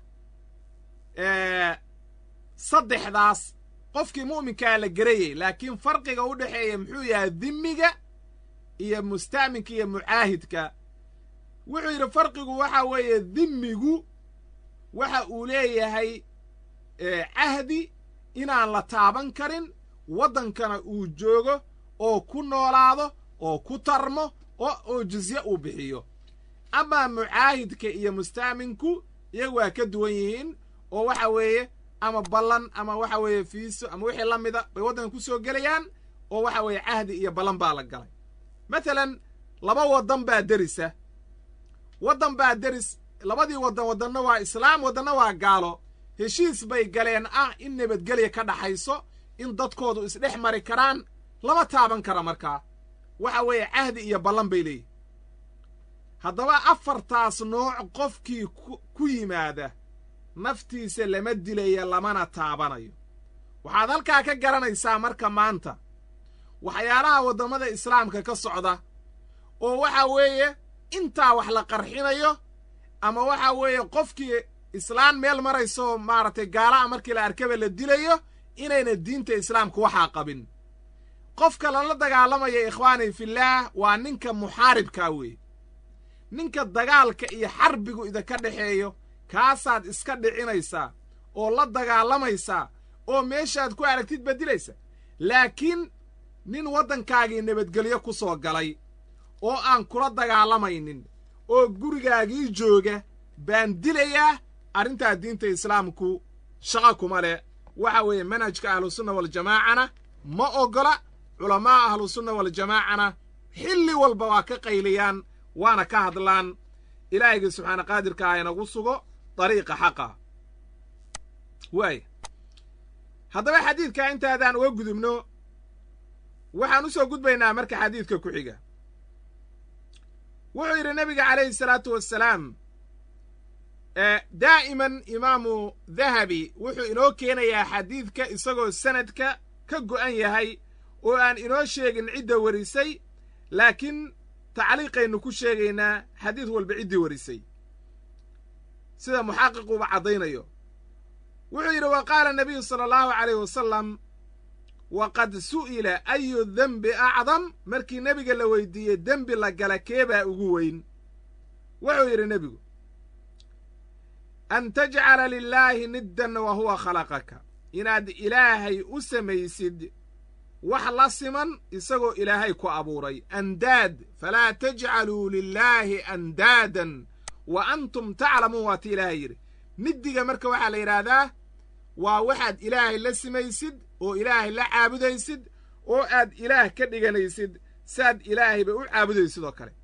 saddexdaas qofkii mu'minkaa la gerayay laakiin farqiga u dhexeeya muxuu yahay dimmiga iyo musta'minka iyo mucaahidka wuxuu yidhi farqigu waxa weeye dimmigu waxa uu leeyahay cahdi inaan la taaban karin waddankana uu joogo oo ku noolaado oo ku tarmo oo jizye uu bixiyo amaa mucaahidka iyo musta'minku iyagu waa ka duwan yihiin oo waxa weeye ama ballan ama waxa weeye fiiso ama wixii la mida bay waddanka ku soo gelayaan oo waxa weeye cahdi iyo ballan baa la galay matalan laba waddan baa derisa waddan baa deris labadii waddan waddanna waa islaam waddanna waa gaalo heshiis bay galeen ah in nabadgelya ka dhaxayso in dadkoodu isdhex mari karaan lama taaban kara markaa waxa weeye cahdi iyo ballan bay leeyihin haddaba afartaas nooc qofkii ku yimaada naftiisa lama dilaya lamana taabanayo waxaad halkaa ka garanaysaa marka maanta waxyaalaha waddamada islaamka ka socda oo waxa weeye intaa wax la qarxinayo ama waxa weeye qofkii islaan meel marayso maaragtay gaalaha markii la arkaba la dilayo inayna diinta islaamka waxaa qabin qofka lala dagaalamaya ikhwaani fillaah waa ninka muxaaribkaa weeye ninka dagaalka iyo xarbigu idinka dhexeeyo kaasaad iska dhicinaysaa oo la dagaalamaysaa oo meeshaad ku aragtid beddilaysa laakiin nin waddankaagii nabadgelyo ku soo galay oo aan kula dagaalamaynin oo gurigaagii jooga baan dilayaa arrintaa diinta islaamku shaqo kuma leh waxa weeye manhajka ahlusunna waljamaacana ma oggola culammaa ahlusunna waljamaacana xilli walba waa ka qayliyaan waana ka hadlaan ilaahayga subxaana qaadirka ah inagu sugo dariiqa xaqa waaya haddaba xadiidkaa intaadaan uga gudubno waxaan u soo gudbaynaa marka xadiidka ku xiga wuxuu yidhi nebiga calayhi salaatu wassalaam daa'iman imaamu dahabi wuxuu inoo keenayaa xadiidka isagoo sanadka ka go'an yahay oo aan inoo sheegin cidda warisay laakiin tacliiqaynu ku sheegaynaa xadiid walba ciddii warisay sida muxaqiquuba caddaynayo wuxuu yidhi wa qaala nabiyu sala allahu calayh wasalam waqad su'ila ayu dembi acdam markii nebiga la weydiiyey dembi la gala keebaa ugu weyn wuxuu yidhi nebigu an tajcala lilaahi niddan wa huwa khalaqaka inaad ilaahay u samaysid wax la siman isagoo ilaahay ku abuuray andaad falaa tajcaluu lilaahi andaadan wa antum taclamuun waa ti ilaahay yidhi niddiga marka waxaa la yidhaahdaa waa waxaad ilaahay la simaysid oo ilaahay la caabudaysid oo aad ilaah ka dhiganaysid saad ilaahayba u caabudaysid oo kale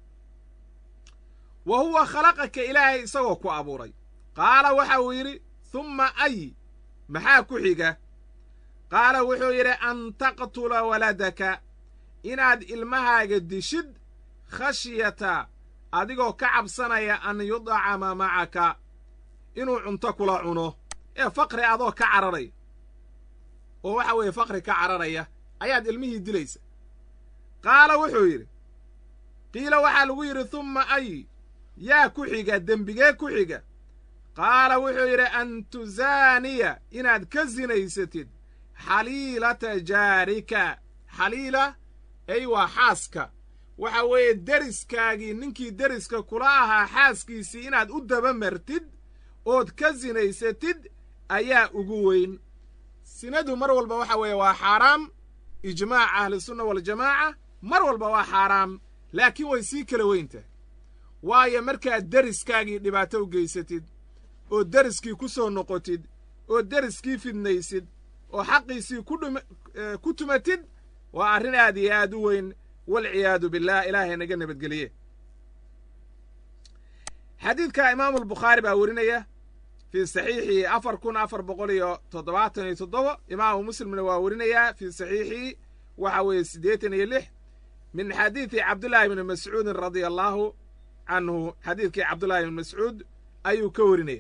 wa huwa khalaqaka ilaahay isagoo ku abuuray qaala waxa uu yidhi humma ay maxaa ku xiga qaala wuxuu yidhi an taqtula waladaka inaad ilmahaaga dishid khashyata adigoo ka cabsanaya an yudcama macaka inuu cunto kula cuno ee faqri adoo ka cararaya oo waxa weeye faqri ka cararaya ayaad ilmihii dilaysa qaala wuxuu yidhi qiila waxaa lagu yidhi humma ay yaa ku xiga dembigee ku xiga qaala wuxuu yidhi an tuzaaniya inaad ka sinaysatid xaliilata jaarika xaliila ay waa xaaska waxa weeye deriskaagii ninkii deriska kula ahaa xaaskiisii inaad u daba martid ood ka sinaysatid ayaa ugu weyn sinadu mar walba waxa weeye waa xaaraam ijmaaca ahlusunna waljamaaca mar walba waa xaaraam laakiin way sii kala weyntahay waayo markaad deriskaagii dhibaato u geysatid oo deriskii ku soo noqotid oo deriskii fidnaysid oo xaqiisii ku tumatid waa arrin aad iyo aad u weyn walciyaadu billaah ilaahay naga nabadgeliye xadiidka imaamu albukhaari baa werinaya fii saxiixihi afar kun afar boqol iyo toddobaatan iyo toddoba imaamu muslimna waa werinayaa fii saxiixihi waxa weeye siddeetan iyo lix min xadiidi cabdullaahi bni mascuudin radia allaahu canhu xadiidkii cabdullaahi bni mascuud ayuu ka werinaya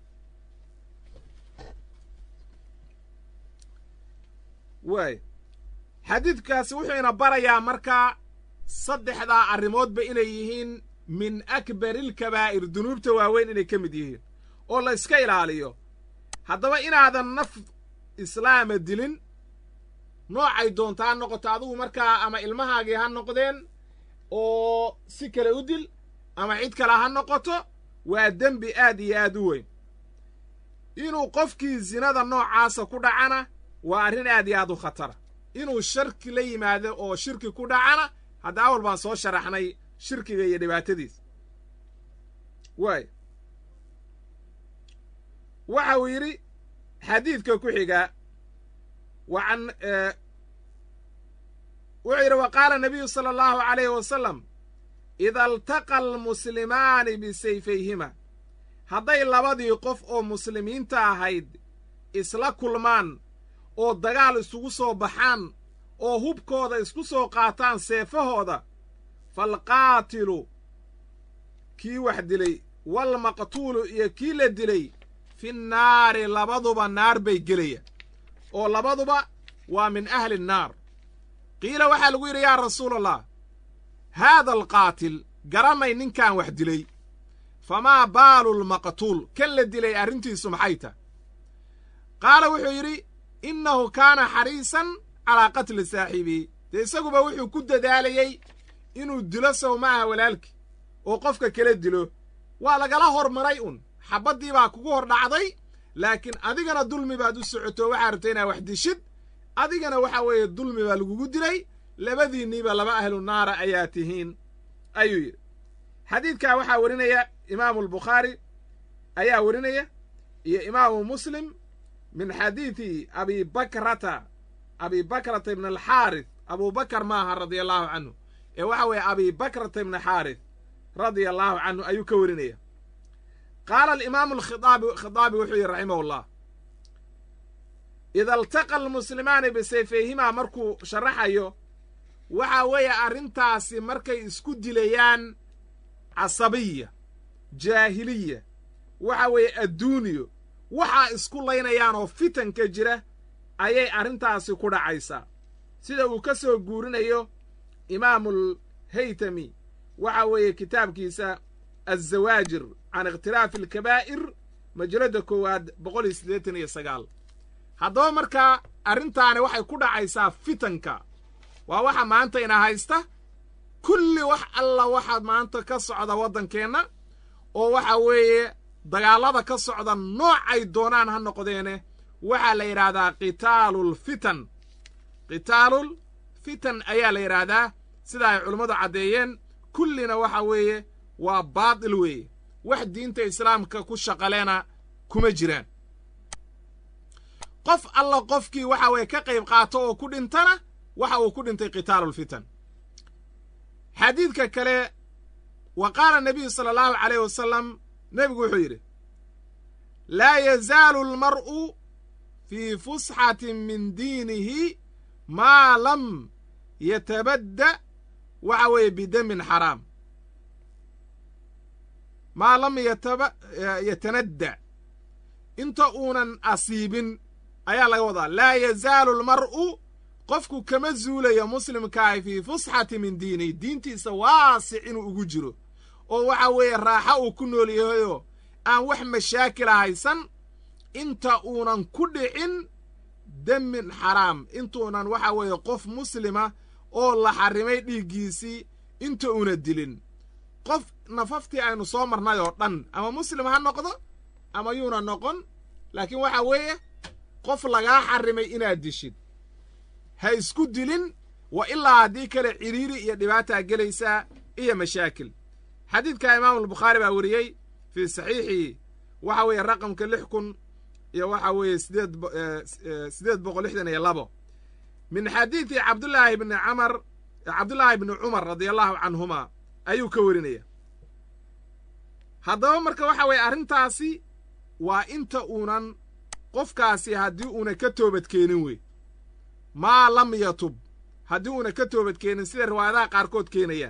waay xadiidkaasi wuxuu ina barayaa markaa saddexdaa arrimoodba inay yihiin min akbarilkabaa'ir dunuubta waaweyn inay ka mid yihiin oo la iska ilaaliyo haddaba inaadan naf islaama dilin noocay doonta ha noqoto adigu markaa ama ilmahaagii ha noqdeen oo si kale u dil ama cid kale ha noqoto waa dembi aad iyo aad u weyn inuu qofkii sinada noocaasa ku dhacana waa arrin aad iyo aad u khatara inuu sharki la yimaado oo shirki ku dhacana hadda awal baan soo sharaxnay shirkiga iyo dhibaatadiisa waay waxa uu yidhi xadiidka ku xiga waan wuxuu yidhi wa qaala nabiyu sala allahu calayhi wasalam ida altaqa almuslimaani bisayfayhima hadday labadii qof oo muslimiinta ahayd isla kulmaan oo dagaal isugu soo baxaan oo hubkooda isku soo qaataan seefahooda faalqaatilu kii wax dilay waalmaqtuulu iyo kii la dilay fi nnaari labaduba naar bay gelaya oo labaduba waa min ahli nnaar qiila waxaa lagu yidhi yaa rasuulallah haada alqaatil garanay ninkan wax dilay famaa baalu lmaqtuul kan la dilay arrintiisu maxay tah qaala wuxuu yidhi innahu kaana xariisan calaa qatli saaxiibihi dee isaguba wuxuu ku dadaalayey inuu dilo sow ma aha walaalkii oo qofka kala dilo waa lagala hormaray un xabaddii baa kugu hor dhacday laakiin adigana dulmi baad u socoto waxaa rabtay inaa wax dishid adigana waxa weeye dulmi baa lagugu dilay labadiinniiba laba ahlu naara ayaa tihiin ayuu yidhi xadiidkaa waxaa warinaya imaamu albukhaari ayaa warinaya iyo imaamu muslim min xadiidi abi bakrata abi bakrata ibn alxaarith abu bakar maaha radia allahu canhu ee waxa weeye abi bakrata ibn xaarith radia allahu canhu ayuu ka warinaya qaala alimaamu alkhidaabi khidaabi wuxuu yihi raximah llah ida altaqa almuslimaani bisayfayhimaa markuu sharaxayo waxa weeye arrintaasi markay isku dilayaan casabiya jaahiliya waxa weeye adduuniyo waxaa isku laynayaan oo fitanka jira ayay arrintaasi ku dhacaysaa sida uu ka soo guurinayo imaamul haytami waxa weeye kitaabkiisa azawaajir can ikhtilaafi alkabaa'ir majalada koowaad boqol iyo siddeetan iyo sagaal haddaba markaa arrintaani waxay ku dhacaysaa fitanka waa waxa maanta ina haysta kulli wax alla waxa maanta ka socda waddankeenna oo waxa weeye dagaallada ka socda noocay doonaan ha noqdeene waxaa la yidhaahdaa qitaalul fitan qitaalul fitan ayaa la yidhaahdaa sida ay culummadu caddeeyeen kullina waxa weeye waa baatil weeye wax diinta islaamka ku shaqaleena kuma jiraan qof alla qofkii waxa weeye ka qayb qaato oo ku dhintana waxa uu ku dhintay qitaalulfitan xadiidka kale wa qaala nabiyu sala allahu calayh wasalam nebigu wuxuu yidhi laa yazaalu almar'u fii fusxatin min diinihi maa lam yatabadda waxa weeye bidamin xaraam maa lam yatanadda inta uunan asiibin ayaa laga wadaa laa yazaalu almar'u qofku kama zuulayo muslimkaahi fii fusxati min diinihi diintiisa waasic inuu ugu jiro oo waxa weeye raaxo uu ku nool yahayoo aan wax mashaakila haysan inta uunan ku dhicin demin xaraam intuunan waxa weeye qof muslima oo la xarrimay dhiiggiisii inta uuna dilin qof nafaftii aynu soo marnay oo dhan ama muslim ha noqdo ama yuuna noqon laakiin waxa weeye qof lagaa xarrimay inaad dishid ha isku dilin wa ilaa haddii kale cidhiiri iyo dhibaataa gelaysaa iyo mashaakil xadiidka imaamu albukhaari baa weriyey fii saxiixihi waxa weeye raqamka lix kun iyo waxa weeye sideed sideed boqol lixdan iyo labo min xadiidi cabdullaahi bni camar cabdullaahi bni cumar radia allahu canhuma ayuu ka werinaya haddaba marka waxa weeye arrintaasi waa inta uunan qofkaasi haddii uuna ka toobadkeenin wey maa lam yatub haddii uuna ka toobadkeenin sida riwaayadaha qaarkood keenayaan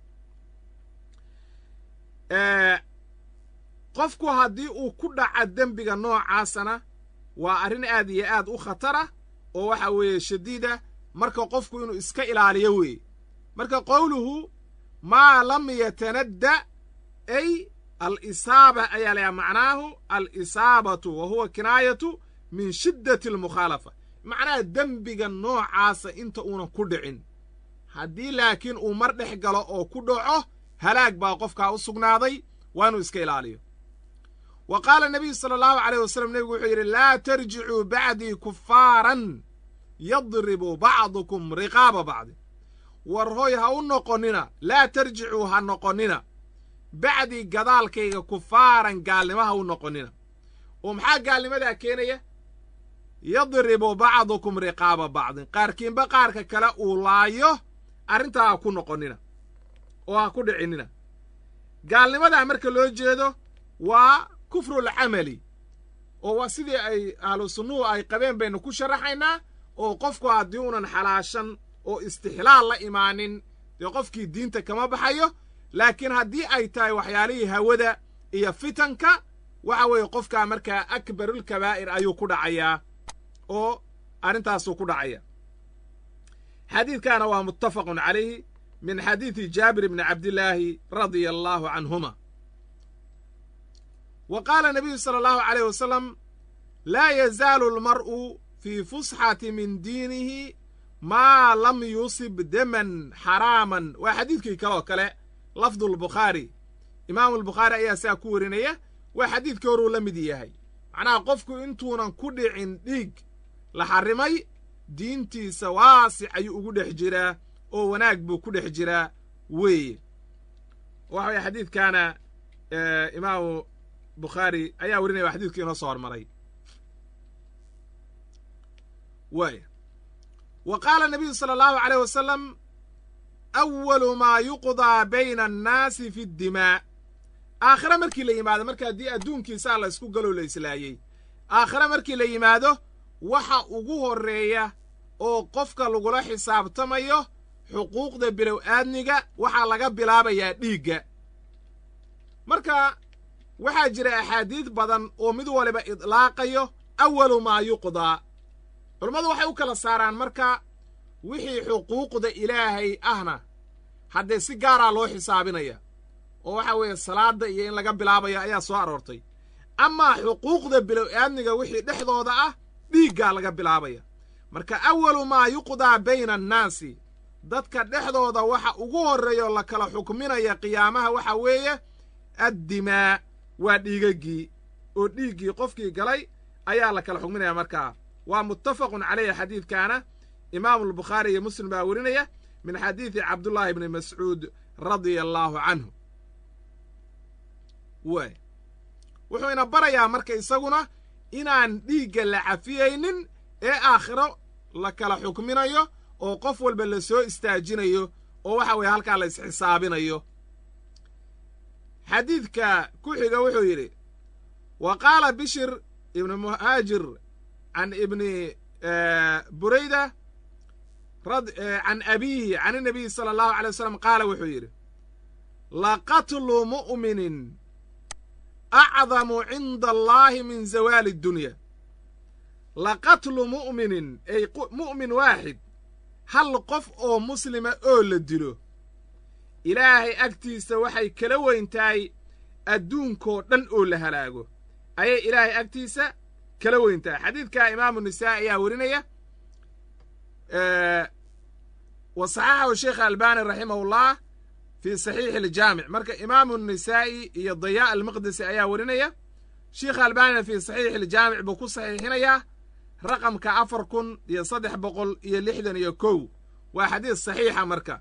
qofku haddii uu ku dhaca dembiga noocaasana waa arrin aad iyo aad u khatara oo waxa weeye shadiida marka qofku inuu iska ilaaliyo weeye marka qowluhu maa lam yatanadda ay alisaaba ayaa layaha macnaahu alisaabatu wa huwa kinaayatu min shiddati almukhaalafa macnaha dembiga noocaasa inta uunan ku dhicin haddii laakiin uu mar dhex galo oo ku dhaco halaag baa qofkaa u sugnaaday waa inuu iska ilaaliyo wa qaala nabiyu sala allahu caleyh wasalam nebigu wuxuu yidhi laa tarjicuu bacdii kufaaran yadribu bacdukum riqaaba bacdi war hoy ha u noqonnina laa tarjicuu ha noqonnina bacdii gadaalkayga kufaaran gaalnimo ha u noqonnina oo maxaa gaalnimadaa keenaya yadribu bacdukum riqaaba bacdin qaarkiinba qaarka kale uu laayo arrintaa ha ku noqonnina oo ha ku dhicinina gaalnimadaa marka loo jeedo waa kufrul camali oo waa sidii ay ahlu sunnuhu ay qabeen baynu ku sharaxaynaa oo qofku haddii unan xalaashan oo istixlaal la imaanin dee qofkii diinta kama baxayo laakiin haddii ay tahay waxyaalihii hawada iyo fitanka waxa weeye qofkaa markaa akbarulkabaa'ir ayuu ku dhacayaa oo arrintaasuu ku dhacaya xadiidkaana waa muttafaqun calayhi min xadiidi jaabir bni cabdillaahi radia allaahu canhuma wa qaala nabiyu sala allahu caleyh wasalam laa yazaalu almar'u fii fusxati min diinihi maa lam yusib deman xaraaman waa xadiidkii kaleoo kale lafdulbukhaari imaamu albukhaari ayaa saa ku warinaya waa xadiidkii horuu la mid yahay macnaha qofku intuunan ku dhicin dhiig la xarrimay diintiisa waasic ayuu ugu dhex jiraa oo wanaag buu ku dhex jiraa weeye waxa weye xadiidkaana imaamu bukhaari ayaa warinaya waa xadidkii inoo soo hormaray waaya wa qaala nabiyu sala allahu aleyh wasalam awalu maa yuqdaa bayna annaasi fi ddimaa aakhire markii la yimaado marka haddii adduunkiisaa la ysku galoo la islaayey aakhire markii la yimaado waxa ugu horreeya oo qofka lagula xisaabtamayo xuquuqda bilow aadniga waxaa laga bilaabayaa dhiigga marka waxaa jira axaadiid badan oo mid waliba idlaaqayo awalu maa yuqdaa culammadu waxay u kala saaraan marka wixii xuquuqda ilaahay ahna haddee si gaaraa loo xisaabinaya oo waxa weeye salaadda iyo in laga bilaabayo ayaa soo aroortay amaa xuquuqda bilow aadniga wixii dhexdooda ah dhiiggaa laga bilaabaya marka awalu maa yuqdaa bayna annaasi dadka dhexdooda waxa ugu horreeya oo la kala xukminaya qiyaamaha waxa weeye addimaa waa dhiigaggii oo dhiiggii qofkii galay ayaa la kala xukminaya markaa waa muttafaqun caleyhi xadiidkaana imaamu albukhaari iyo muslim baa werinaya min xadiidi cabdullaahi bni mascuud radia allaahu canhu waay wuxuu ina barayaa marka isaguna inaan dhiigga la cafiyaynin ee aakhiro la kala xukminayo oo qof walba la soo istaajinayo oo waxa weeye halkaa la isxisaabinayo xadiidka ku xiga wuxuu yidhi wa qaala bishir ibni muhaajir can ibni burayda can abiihi can inabiyi sala allahu alay wasalam qaala wuxuu yidhi laqatlu mu'minin acdamu cinda allaahi min zawaali addunya laqatlu mu'minin ay mu'min waaxid hal qof oo muslima oo la dilo ilaahay agtiisa waxay kala weyn tahay adduunkoo dhan oo la halaago ayay ilaahay agtiisa kala weyn tahay xadiidkaa imaamu nisaa'i ayaa werinaya wa saxaxahu sheekh albani raximahullah fii saxiixi aljaamic marka imaamu nisaa'i iyo dayaa almaqdisi ayaa werinaya sheikha albanina fii saxiixi aljaamic buu ku saxiixinayaa raqamka afar kun iyo saddex boqol iyo lixdan iyo kow waa xadiis saxiixa marka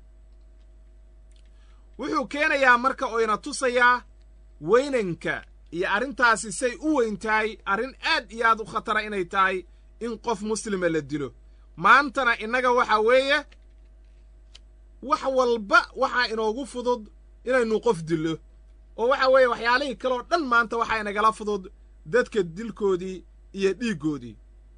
wuxuu keenayaa marka oo ina tusayaa weynanka iyo arrintaasi say u weyn tahay arrin aad iyo aad u khatara inay tahay in qof muslima la dilo maantana innaga waxaa weeye wax walba waxaa inoogu fudud inaynu qof dillo oo waxa weeye waxyaalihii kaleoo dhan maanta waxaa inagala fudud dadka dilkoodii iyo dhiiggoodii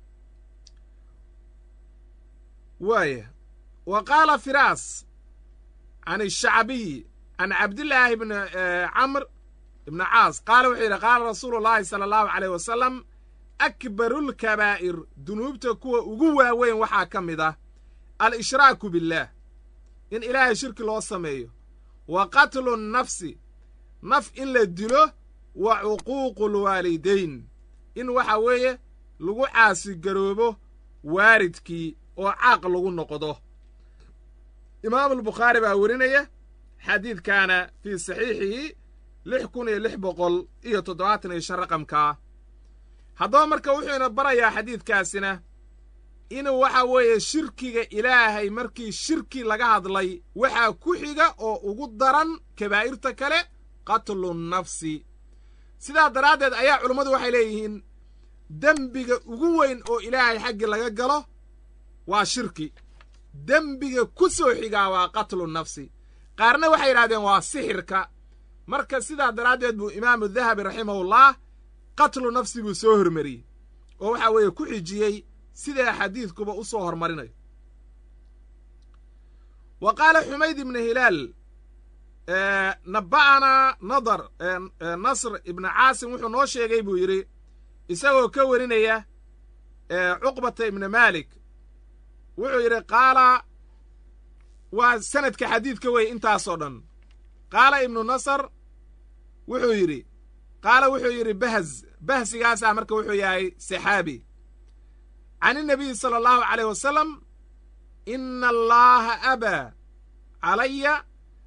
waaya wa qaala firaas can ishacbiyi can cabdillaahi bni camr ibni caas qaala wuxuu yidhi qaala rasuulu llaahi sala allahu aleyh wasalam akbarulkabaa'ir dunuubta kuwa ugu waaweyn waxaa ka mid ah al-ishraaku billaah in ilaahay shirki loo sameeyo wa qatlu nnafsi naf in la dilo wa cuquuqu lwaalidayn in waxa weeye lagu caasigaroobo waaridkii oo caaq lagu noqdo imaamulbukhaari baa werinaya xadiidkaana fii saxiixihi lix kun iyo lix boqol iyo toddobaatan iyo shan raqamkaa haddaba marka wuxuu ina barayaa xadiidkaasina inuu waxa weeye shirkiga ilaahay markii shirki laga hadlay waxaa ku xiga oo ugu daran kabaa'irta kale qatlu nnafsi sidaa daraaddeed ayaa culummadu waxay leeyihiin dembiga ugu weyn oo ilaahay xaggi laga galo waa shirki dembiga ku soo xigaa waa qatlu nafsi qaarna waxay yidhahdeen waa sixirka marka sidaa daraaddeed buu imaamu dahabi raximahullah qatlu nafsi buu soo hormariyey oo waxaa weeye ku xijiyey sidaa xadiidkuba u soo hormarinayo wa qaala xumayd ibnu hilaal naba'anaa nadar nasr ibnu caasim wuxuu noo sheegay buu yidhi isagoo ka warinaya cuqbata ibni maalik wuxuu yidhi qaala waa sanadka xadiidka wey intaasoo dhan qaala ibnu nasr wuxuu yidhi qaala wuxuu yidhi bahz bahsigaasaa marka wuxuu yahay saxaabi can inabiyi sala allahu caleyh wasalam ina allaaha abaa calaya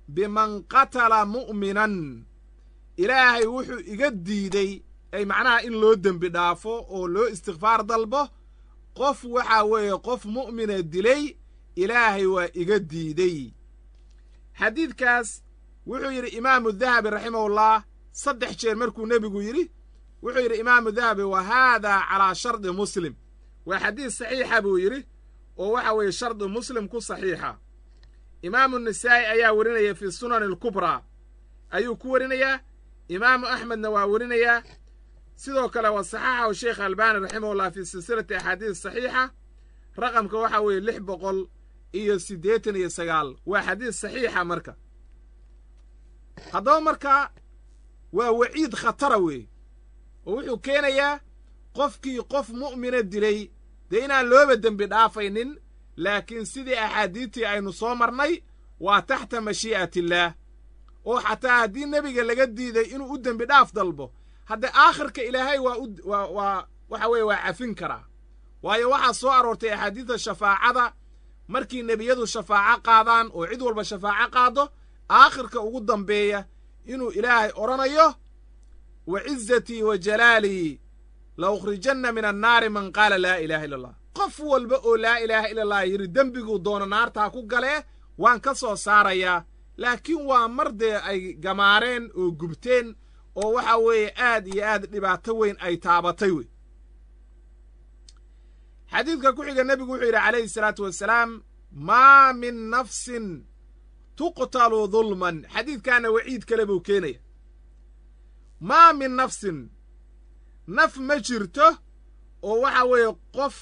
biman qatala mu'minan ilaahay wuxuu iga diidey ay macnaha in loo dembi dhaafo oo loo istikfaar dalbo qof waxaa weeye qof mu'mina dilay ilaahay waa iga diidey xadiidkaas wuxuu yidhi imaamu dahabi raximahullah saddex jeer markuu nebigu yidhi wuxuu yidhi imaamu dahabi wa haadaa calaa shardi muslim waa xadiis saxiixa buu yidhi oo waxa weeye shardi muslim ku saxiixa imaamu nisaa'i ayaa werinaya fii sunani alkubraa ayuu ku werinayaa imaamu axmedna waa werinayaa sidoo kale waa saxaxahu sheekh albaani raximahullah fii silsilati axaadiis saxiixa raqamka waxaa weeye lix boqol iyo siddeetan iyo sagaal waa xadiis saxiixa marka haddaba markaa waa waciid khatara weeye oo wuxuu keenayaa qofkii qof mu'mina dilay dee inaan looba dembi dhaafaynin laakiin sidii axaadiidtii aynu soo marnay waa taxta mashii'atillaah oo xataa haddii nebiga laga diiday inuu u dembi dhaaf dalbo hadde aakhirka ilaahay waa u waa waa waxa weeye waa cafin karaa waayo waxaa soo aroortay axaadiidta shafaacada markii nebiyadu shafaaco qaadaan oo cid walba shafaaco qaado aakhirka ugu dambeeya inuu ilaahay odhanayo wa cizatii wa jalaalii la ukhrijanna min annaari man qaala laa ilaaha illa allah qof walba oo laa ilaaha illa allah yidhi dembiguu doono naartaa ku galee waan ka soo saarayaa laakiin waa mar dee ay gamaareen oo gubteen oo waxa weeye aad iyo aad dhibaato weyn ay taabatay wey xadiidka ku xiga nebigu wuxuu yidhi calayhi salaatu wasalaam maa min nafsin tuqtalu dulman xadiidkaana waciid kale buu keenaya maa min nafsin naf ma jirto oo waxa weeye qof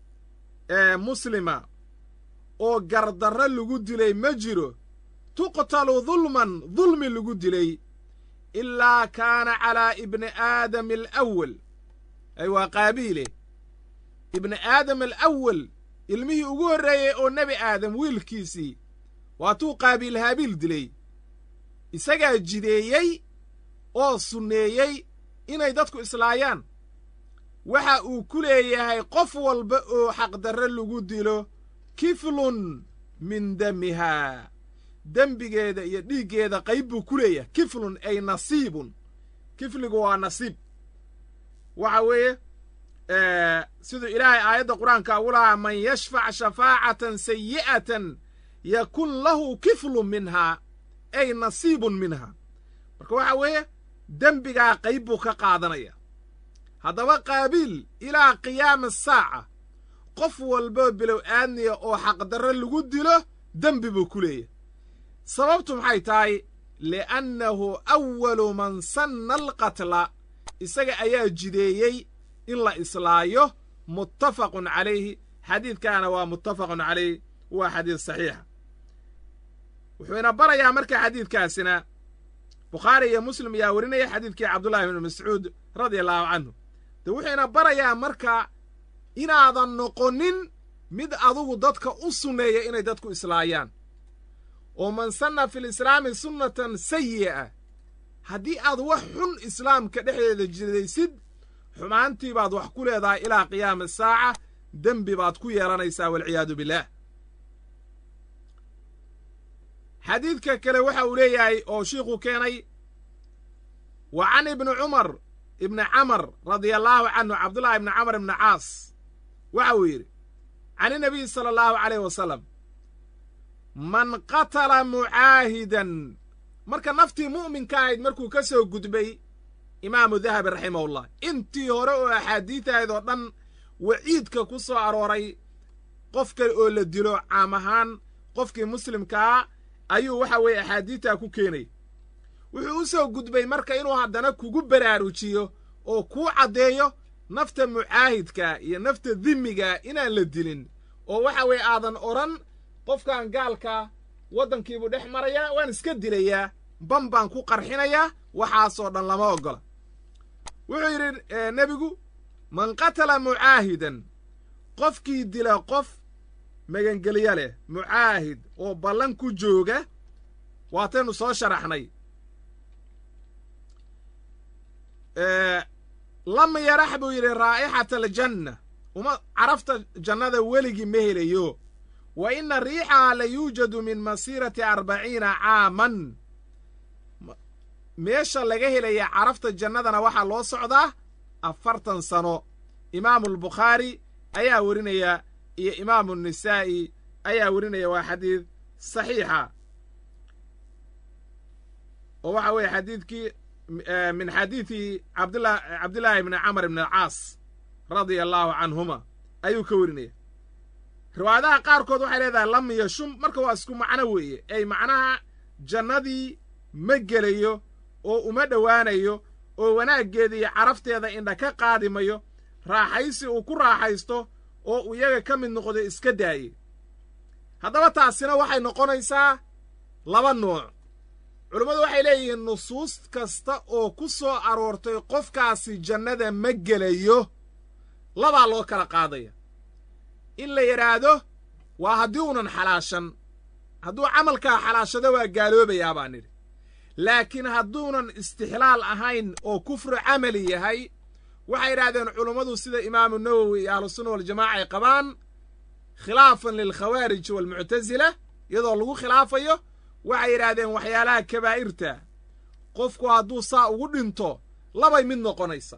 muslima oo gardarro lagu dilay ma jiro tuqtalu dulman dulmi lagu dilay ilaa kaana calaa ibni aadam alawal ay waa qaabiile ibni aadam alawal ilmihii ugu horreeyey oo nebi aadam wiilkiisii waatuu qaabiil haabiil dilay isagaa jideeyey oo sunneeyey inay dadku islaayaan waxa uu ku leeyahay qof walba oo xaqdarre lagu dilo kiflun min damihaa dembigeeda iyo dhiiggeeda qayb buu ku leeyahay kiflun ay nasiibun kifligu waa nasiib waxa weeye siduu ilaahay aayadda qur-aanka ugu lahaa man yashfac shafaacatan sayi'atan yakun lahu kiflun minhaa ay nasiibun minhaa marka waxa weeye dembigaa qayb buu ka qaadanaya haddaba qaabiil ilaa qiyaami saaca qof walboo bilow aadniya oo xaqdarre lagu dilo dembi buu ku leeyahay sababtu maxay tahay li'annahu awalu man sanna alqatla isaga ayaa jideeyey in la islaayo muttafaqun calayhi xadiidkaana waa muttafaqun calayh waa xadiis saxiixa wuxuuna barayaa marka xadiidkaasina bukhaari iyo muslim ayaa werinaya xadiidkii cabdullahi bnu mascuud radia allahu canhu de wuxuuna barayaa marka inaadan noqonin mid adugu dadka u sunneeya inay dadku islaayaan oo man sanna fi lislaami sunnatan sayi'a haddii aad wax xun islaamka dhexdeeda jidaysid xumaantii baad wax ku leedahay ilaa qiyaami saaca dembi baad ku yeelanaysaa walciyaadu billaah xadiidka kale waxa uu leeyahay oo shiikhuu keenay wa can ibni cumar ibni camar radia allaahu canhu cabdullahi ibni camar ibni caas waxa uu yidhi can inabiyi sala allahu calayh wasalam man qatala mucaahidan marka naftii mu'minka ahayd markuu ka soo gudbay imaamu dahabi raximahullah intii hore oo axaadiidahayd oo dhan waciidka ku soo arooray qof kale oo la dilo caam ahaan qofkii muslimkaa ayuu waxa weeye axaadiidtaa ku keenay wuxuu u soo gudbay marka inuu haddana kugu baraarujiyo oo kuu caddeeyo nafta mucaahidka iyo nafta dimiga inaan la dilin oo waxa weeye aadan odhan qofkan gaalka waddankiibuu dhex marayaa waan iska dilayaa ban baan ku qarxinayaa waxaasoo dhan lama oggola wuxuu yidhi nebigu man qatala mucaahidan qofkii dila qof magangelyo leh mucaahid oo ballan ku jooga waataynu soo sharaxnay lam yarax buu yidhi raa'ixata aljanna uma carafta jannada weligii ma helayo wa ina riixaha la yuujadu min masiirati arbaciina caaman meesha laga helaya carafta jannadana waxaa loo socdaa afartan sano imaamu albukhaari ayaa werinaya iyo imaamu nisaa'i ayaa werinaya waa xadiid saxiixa oo waxa weeye xadiidkii min xadiidi cabdla cabdillaahi bni camar ibni alcaas radia allaahu canhuma ayuu ka werinaya riwaayadaha qaarkood waxay leedahay lam yashum marka waa isku macno weeye ey macnaha jannadii ma gelayo oo uma dhowaanayo oo wanaaggeeda iyo carafteeda indha ka qaadimayo raaxaysi uu ku raaxaysto oo uu iyaga ka mid noqdo iska daaye haddaba taasina waxay noqonaysaa laba nuuc culummadu waxay leeyihiin nusuus kasta oo ku soo aroortay qofkaasi jannada ma gelayo labaa loo kala qaadaya in la yidhaahdo waa haddii unan xalaashan hadduu camalkaa xalaashado waa gaaloobayaa baa nidhi laakiin hadduunan istixlaal ahayn oo kufru camali yahay waxay idhahdeen culummadu sida imaamu nawowi iyo ahlusunna waljamaaca ay qabaan khilaafan lilkhawaarij waalmuctasila iyadoo lagu khilaafayo waxay yidhaahdeen waxyaalaha kabaa'irta qofku hadduu saa ugu dhinto labay mid noqonaysa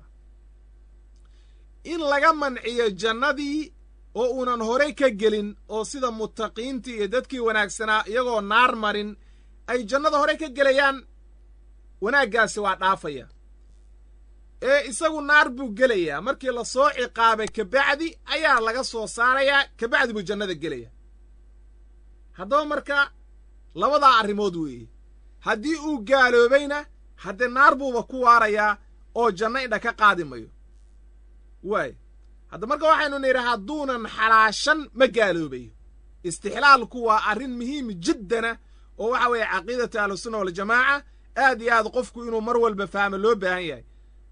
in laga manciyo jannadii oo uunan horey ka gelin oo sida mutaqiintii iyo dadkii wanaagsanaa iyagoo naar marin ay jannada horey ka gelayaan wanaaggaasi waa dhaafaya ee isagu naar buu gelayaa markii la soo ciqaabay kabacdi ayaa laga soo saarayaa kabacdi buu jannada gelaya haddaba marka labadaa arrimood weeye haddii uu gaaloobayna haddee naar buuba ku waarayaa oo janno indha ka qaadi mayo waay hadda marka waxaynu nidhi hadduunan xalaashan ma gaaloobayo istixlaalku waa arrin muhiim jiddana oo waxa weeye caqiidata ahlusunna waljamaaca aad iyo aad qofku inuu mar walba fahmo loo baahan yahay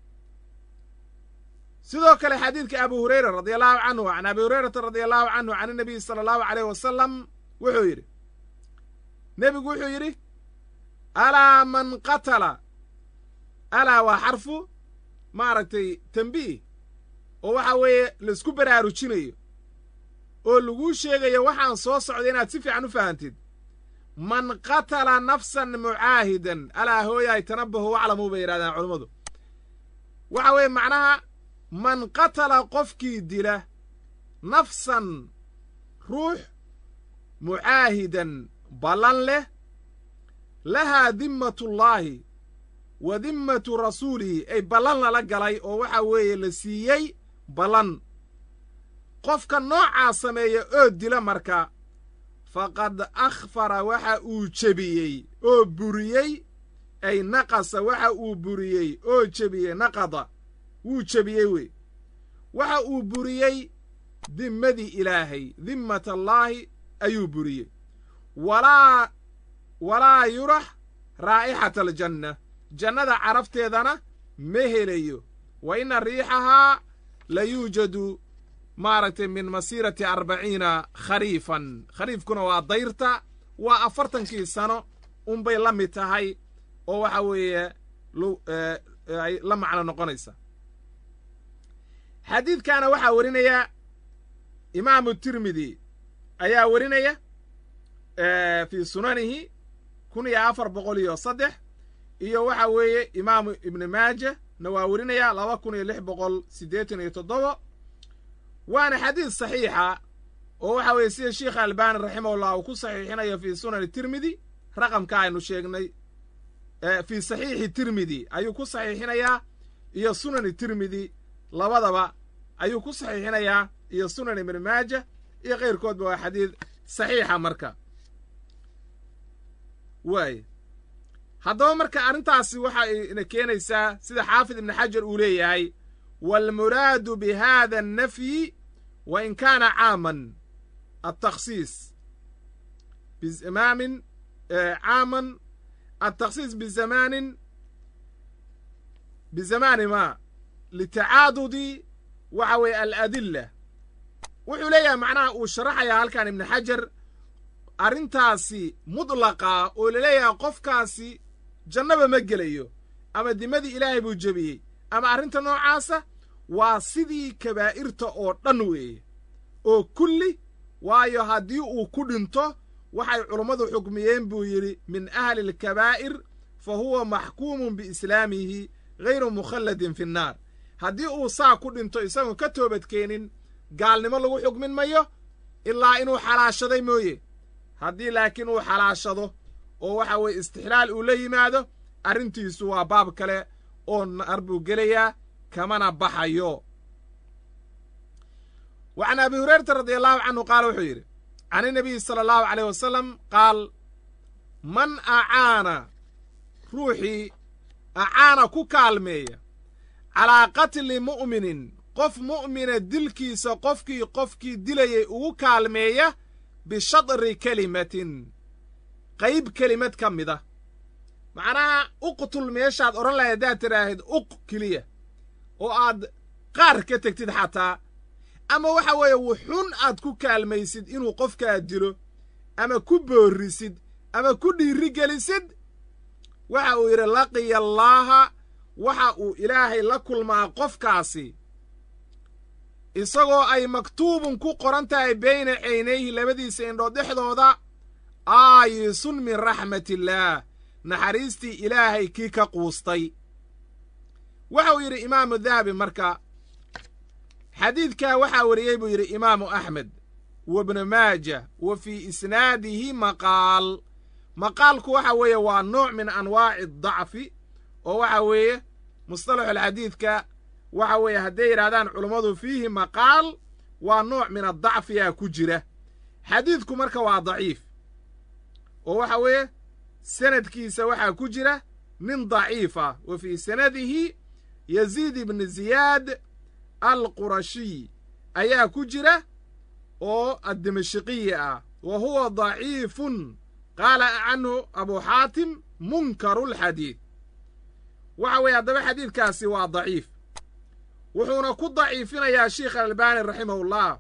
sidoo kale xadiidka abu hureyra radia allahu canhu can abi hurayrata radia allahu canhu can inabiyi sala allahu aleyh wasalam wuxuu yidhi nebigu wuxuu yidhi alaa man qatala alaa waa xarfu maaragtay tembiih oo waxa weeye laisku baraarujinayo oo laguu sheegayo waxaan soo socday inaad si fiican u fahantid man qatala nafsan mucaahidan alaa hooyaay tanabahu waclamuu bay yidhahdaan culummadu waxa weeye macnaha man qatala qofkii dila nafsan ruux mucaahidan ballan leh lahaa dimmatullaahi wa dimmatu rasuulihi ay ballan lala galay oo waxa weeye la siiyey ballan qofka noocaa sameeya oo dila marka faqad akhfara waxa uu jebiyey oo buriyey ay naqasa waxa uu buriyey oo jebiyey naqada wuu jebiyey wey waxa uu buriyey dimmadii ilaahay dimmatallaahi ayuu buriyey walaa walaa yurax raa'ixata aljanna jannada carafteedana ma helayo wa inna riixahaa la yuujadu maaragtay min masiirati arbaciina khariifan khariifkuna waa dayrta waa afartankii sano unbay la mid tahay oo waxa weeye ay la macno noqonaysa xadiidkaana waxaa werinaya imaamu tirmidi ayaa werinaya fii sunanihi kun iyo afar boqol iyo saddex iyo waxa weeye imaamu ibni maaja na waa werinaya laba kun iyo lix boqol siddeetan iyo toddoba waana xadiid saxiixa oo waxa weeye sida sheikh albani raximahullah uu ku saxiixinayo fii sunani tirmidi raqamka aynu sheegnay fii saxiixi tirmidi ayuu ku saxiixinayaa iyo sunani tirmidi labadaba ayuu ku saxiixinayaa iyo sunan ibni maaja iyo keyrkoodba waa xadiid saxiixa marka waaye haddaba marka arrintaasi waxa ina keenaysaa sida xaafid ibni xajar uu leeyahay waalmuraadu bi hada annafyi wa in kaana caaman altakhsiis bizamaamin caaman altakhsiis bizamaanin bizamaani ma litacaadudi waxa weeye aladilla wuxuu leeyahay macnaha uu sharaxayaa halkan ibni xajar arrintaasi mudlaqa oo laleeyahay qofkaasi jannaba ma gelayo ama dimadii ilaahay buu jebiyey ama arrinta noocaasa waa sidii kabaa'irta oo dhan weeye oo kulli waayo haddii uu ku dhinto waxay culummadu xukmiyeen buu yidhi min ahli alkabaa'ir fa huwa maxkuumun biislaamihi hayru mukhalladin fi nnaar haddii uu saa ku dhinto isagoon ka toobadkeenin gaalnimo lagu xukmin mayo ilaa inuu xalaashaday mooye haddii laakiin uu xalaashado oo waxa weeye istixlaal uu la yimaado arrintiisu waa baab kale oo naar buu gelayaa kamana baxayo wa can abi hurayrata radi allahu canhu qaala wuxuu yidhi can inabiyi sala allahu caleyh wasalam qaal man acaana ruuxii acaana ku kaalmeeya calaa qatli mu'minin qof mu'mina dilkiisa qofkii qofkii dilayay ugu kaalmeeya bishadri kelimatin qayb kelimad ka mida macnaha uqtul meeshaad odhan lahay haddaad tidhaahid uq keliya oo aad qaar ka tegtid xataa ama waxa weeye wuxun aad ku kaalmaysid inuu qofkaa dilo ama ku boorrisid ama ku dhiiri gelisid waxa uu yidhi laqiya allaaha waxa uu ilaahay la kulmaa qofkaasi isagoo ay maktuubun ku qoran tahay bayna caynayhi labadiisa indhood dhexdooda aayisun min raxmatillaah naxariistii ilaahay kii ka quustay waxa uu yidhi imaamu dahabi marka xadiidkaa waxaa wariyey buu yidhi imaamu axmed wa bnu maaja wa fii isnaadihi maqaal maqaalku waxa weeye waa nooc min anwaaci dacfi oo waxa weeye mustalaxulxadiidka waxa weeye hadday yidhahdaan culummadu fiihi maqaal waa nooc min adacfiyaa ku jira xadiidku marka waa daciif oo waxa weeye sanadkiisa waxaa ku jira nin daciif ah wa fii sanadihi yaziid ibni ziyaad alqurashiy ayaa ku jira oo addimashqiyi ah wa huwa daciifun qaala canhu abu xaatim munkaru lxadiid waxa weeye haddaba xadiidkaasi waa daciif wuxuuna ku daciifinayaa sheikh alalbani raximahullah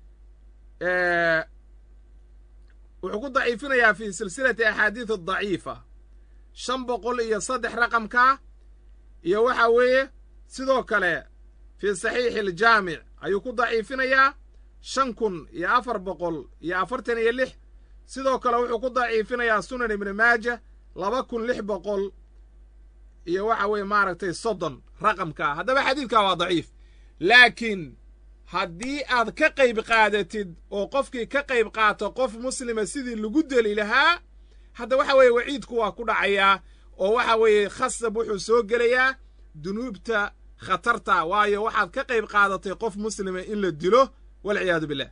wuxuu ku daciifinayaa fii silsilati axaadiid adaciifa shan boqol iyo saddex raqamka iyo waxa weeye sidoo kale fii saxiixi aljaamic ayuu ku daciifinayaa shan kun iyo afar boqol iyo afartan iyo lix sidoo kale wuxuu ku daciifinayaa sunan ibni maaja laba kun lix boqol iyo waxa weeye maaragtay soddon raqamkaa haddaba xadiidkaa waa daciif laakiin haddii aad ka qayb qaadatid oo qofkii ka qayb qaato qof muslima sidii lagu deli lahaa hadda waxa weeye waciidku waa ku dhacayaa oo waxa weeye khasab wuxuu soo gelayaa dunuubta khatarta waayo waxaad ka qayb qaadatay qof muslima in la dilo walciyaadu billah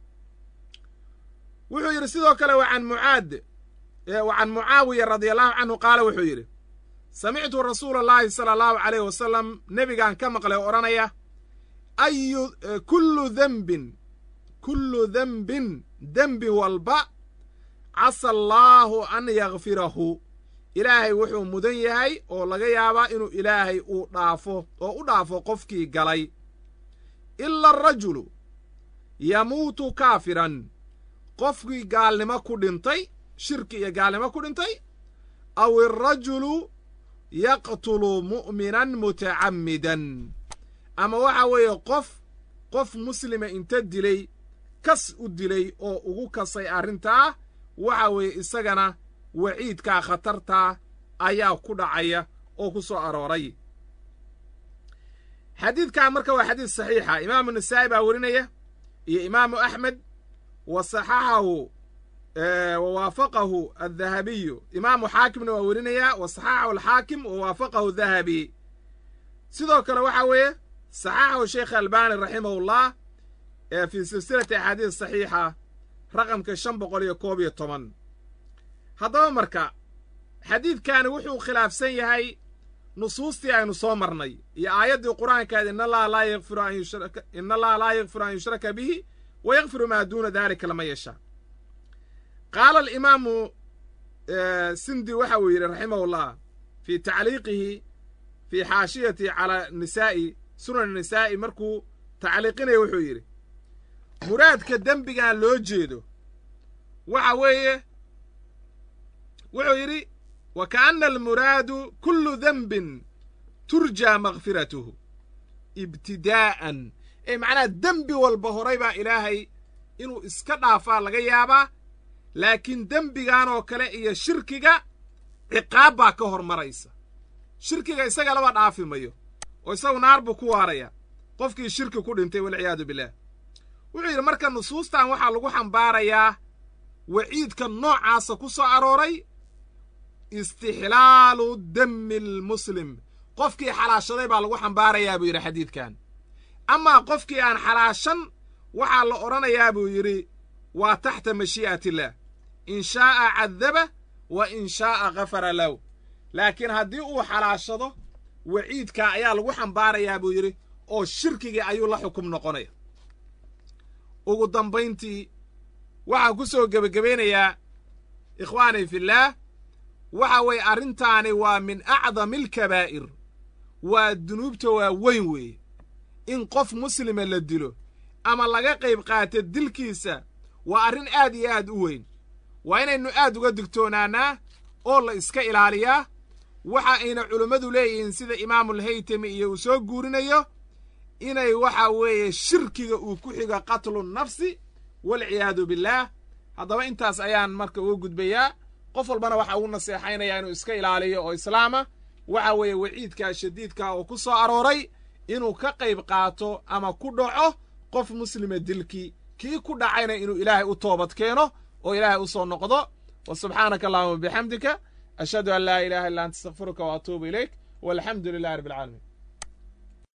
wuxuu yidhi sidoo kale wa can mucaad wa can mucaawiya radia allahu canhu qaala wuxuu yidhi samictu rasuula allahi sala allahu caleyh wasalam nebigaan ka maqlay oo odhanaya ayu kullu dembin kullu dembin dembi walba casa allaahu an yakfirahu ilaahay wuxuu mudan yahay oo laga yaabaa inuu ilaahay uu dhaafo oo u dhaafo qofkii galay ila arajulu yamuutu kaafiran qofkii gaalnimo ku dhintay shirki iyo gaalnimo ku dhintay aw irajulu yaqtulu mu'minan mutacammidan ama waxa weeye qof qof muslima inta dilay kas u dilay oo ugu kasay arrintaa waxa weeye isagana waciidkaa khatartaa ayaa ku dhacaya oo ku soo arooray xadiidkaa marka waa xadiid saxiixa imaamu nasaa'i baa werinaya iyo imaamu axmed wa saxaxahu wa waafaqahu addahabiyu imaamu xaakimna waa werinayaa wa saxaxahu alxaakim wa waafaqahu dahabi sidoo kale waxa weeye saxaxahu sheekh albani raximahullah ee fii silsilati axaadiis saxiixa raqamka shan boqol iyo koob iyo toban haddaba marka xadiidkani wuxuu khilaafsan yahay nusuustii aynu soo marnay iyo aayaddii qur-aankaed in allaha laa yakfiru an yushraka in allaha laa yakfiru an yushraka bihi wa yakfiru maa duuna dalika lama yashaa qaala alimaamu sindi waxa uu yidhi raximahullah fii tacliiqihi fii xaashiyati calaa nisaa'i sunan nisaa'i markuu tacliiqinaya wuxuu yidhi muraadka dembigan loo jeedo waxa weeye wuxuu yidhi wa kaana almuraadu kullu denbin turjaa makfiratuhu ibtidaa'an ee macnaha dembi walba horay baa ilaahay inuu iska dhaafaa laga yaabaa laakiin dembigan oo kale iyo shirkiga ciqaab baa ka hormaraysa shirkiga isaga laba dhaafi mayo oo isagu naar buu ku waaraya qofkii shirki ku dhintay walciyaadu billaah wuxuu yidhi marka nusuustan waxaa lagu xambaarayaa waciidka noocaasa ku soo arooray istixlaalu dami almuslim qofkii xalaashaday baa lagu xambaarayaa buu yidhi xadiidkan amaa qofkii aan xalaashan waxaa la odhanayaa buu yidhi waa taxta mashii'ati illaah in shaa'a cadaba wa in shaa'a khafara lahu laakiin haddii uu xalaashado waciidkaa ayaa lagu xambaarayaa buu yidhi oo shirkigii ayuu la xukum noqonaya ugu dambayntii waxaan ku soo gebagabaynayaa ikhwaani fillaah waxa weeye arrintaani waa min acdami alkabaa'ir waa dunuubta waa weyn weeye in qof muslima la dilo ama laga qayb qaato dilkiisa waa arrin aad iyo aad u weyn waa inaynu aad uga digtoonaanaa oo la iska ilaaliyaa waxa ayna culummadu leeyihiin sida imaamulhaytami iyo uu soo guurinayo inay waxa weeye shirkiga uu ku xigo qatlu nafsi walciyaadu billaah haddaba intaas ayaan marka uga gudbayaa qof walbana waxa ugu naseexaynayaa inuu iska ilaaliyo oo islaama waxa weeye waciidkaa shadiidkaa oo ku soo arooray inuu ka qayb qaato ama ku dhaco qof muslima dilkii kii ku dhacayna inuu ilaahay u toobad keeno oo ilaahay u soo noqdo wa subxaanaka allahuma bixamdika ashhadu an laa ilaha illa anta astakfiruka wa atuubu ilayk walxamdu lilahi rabbi alcaalamiin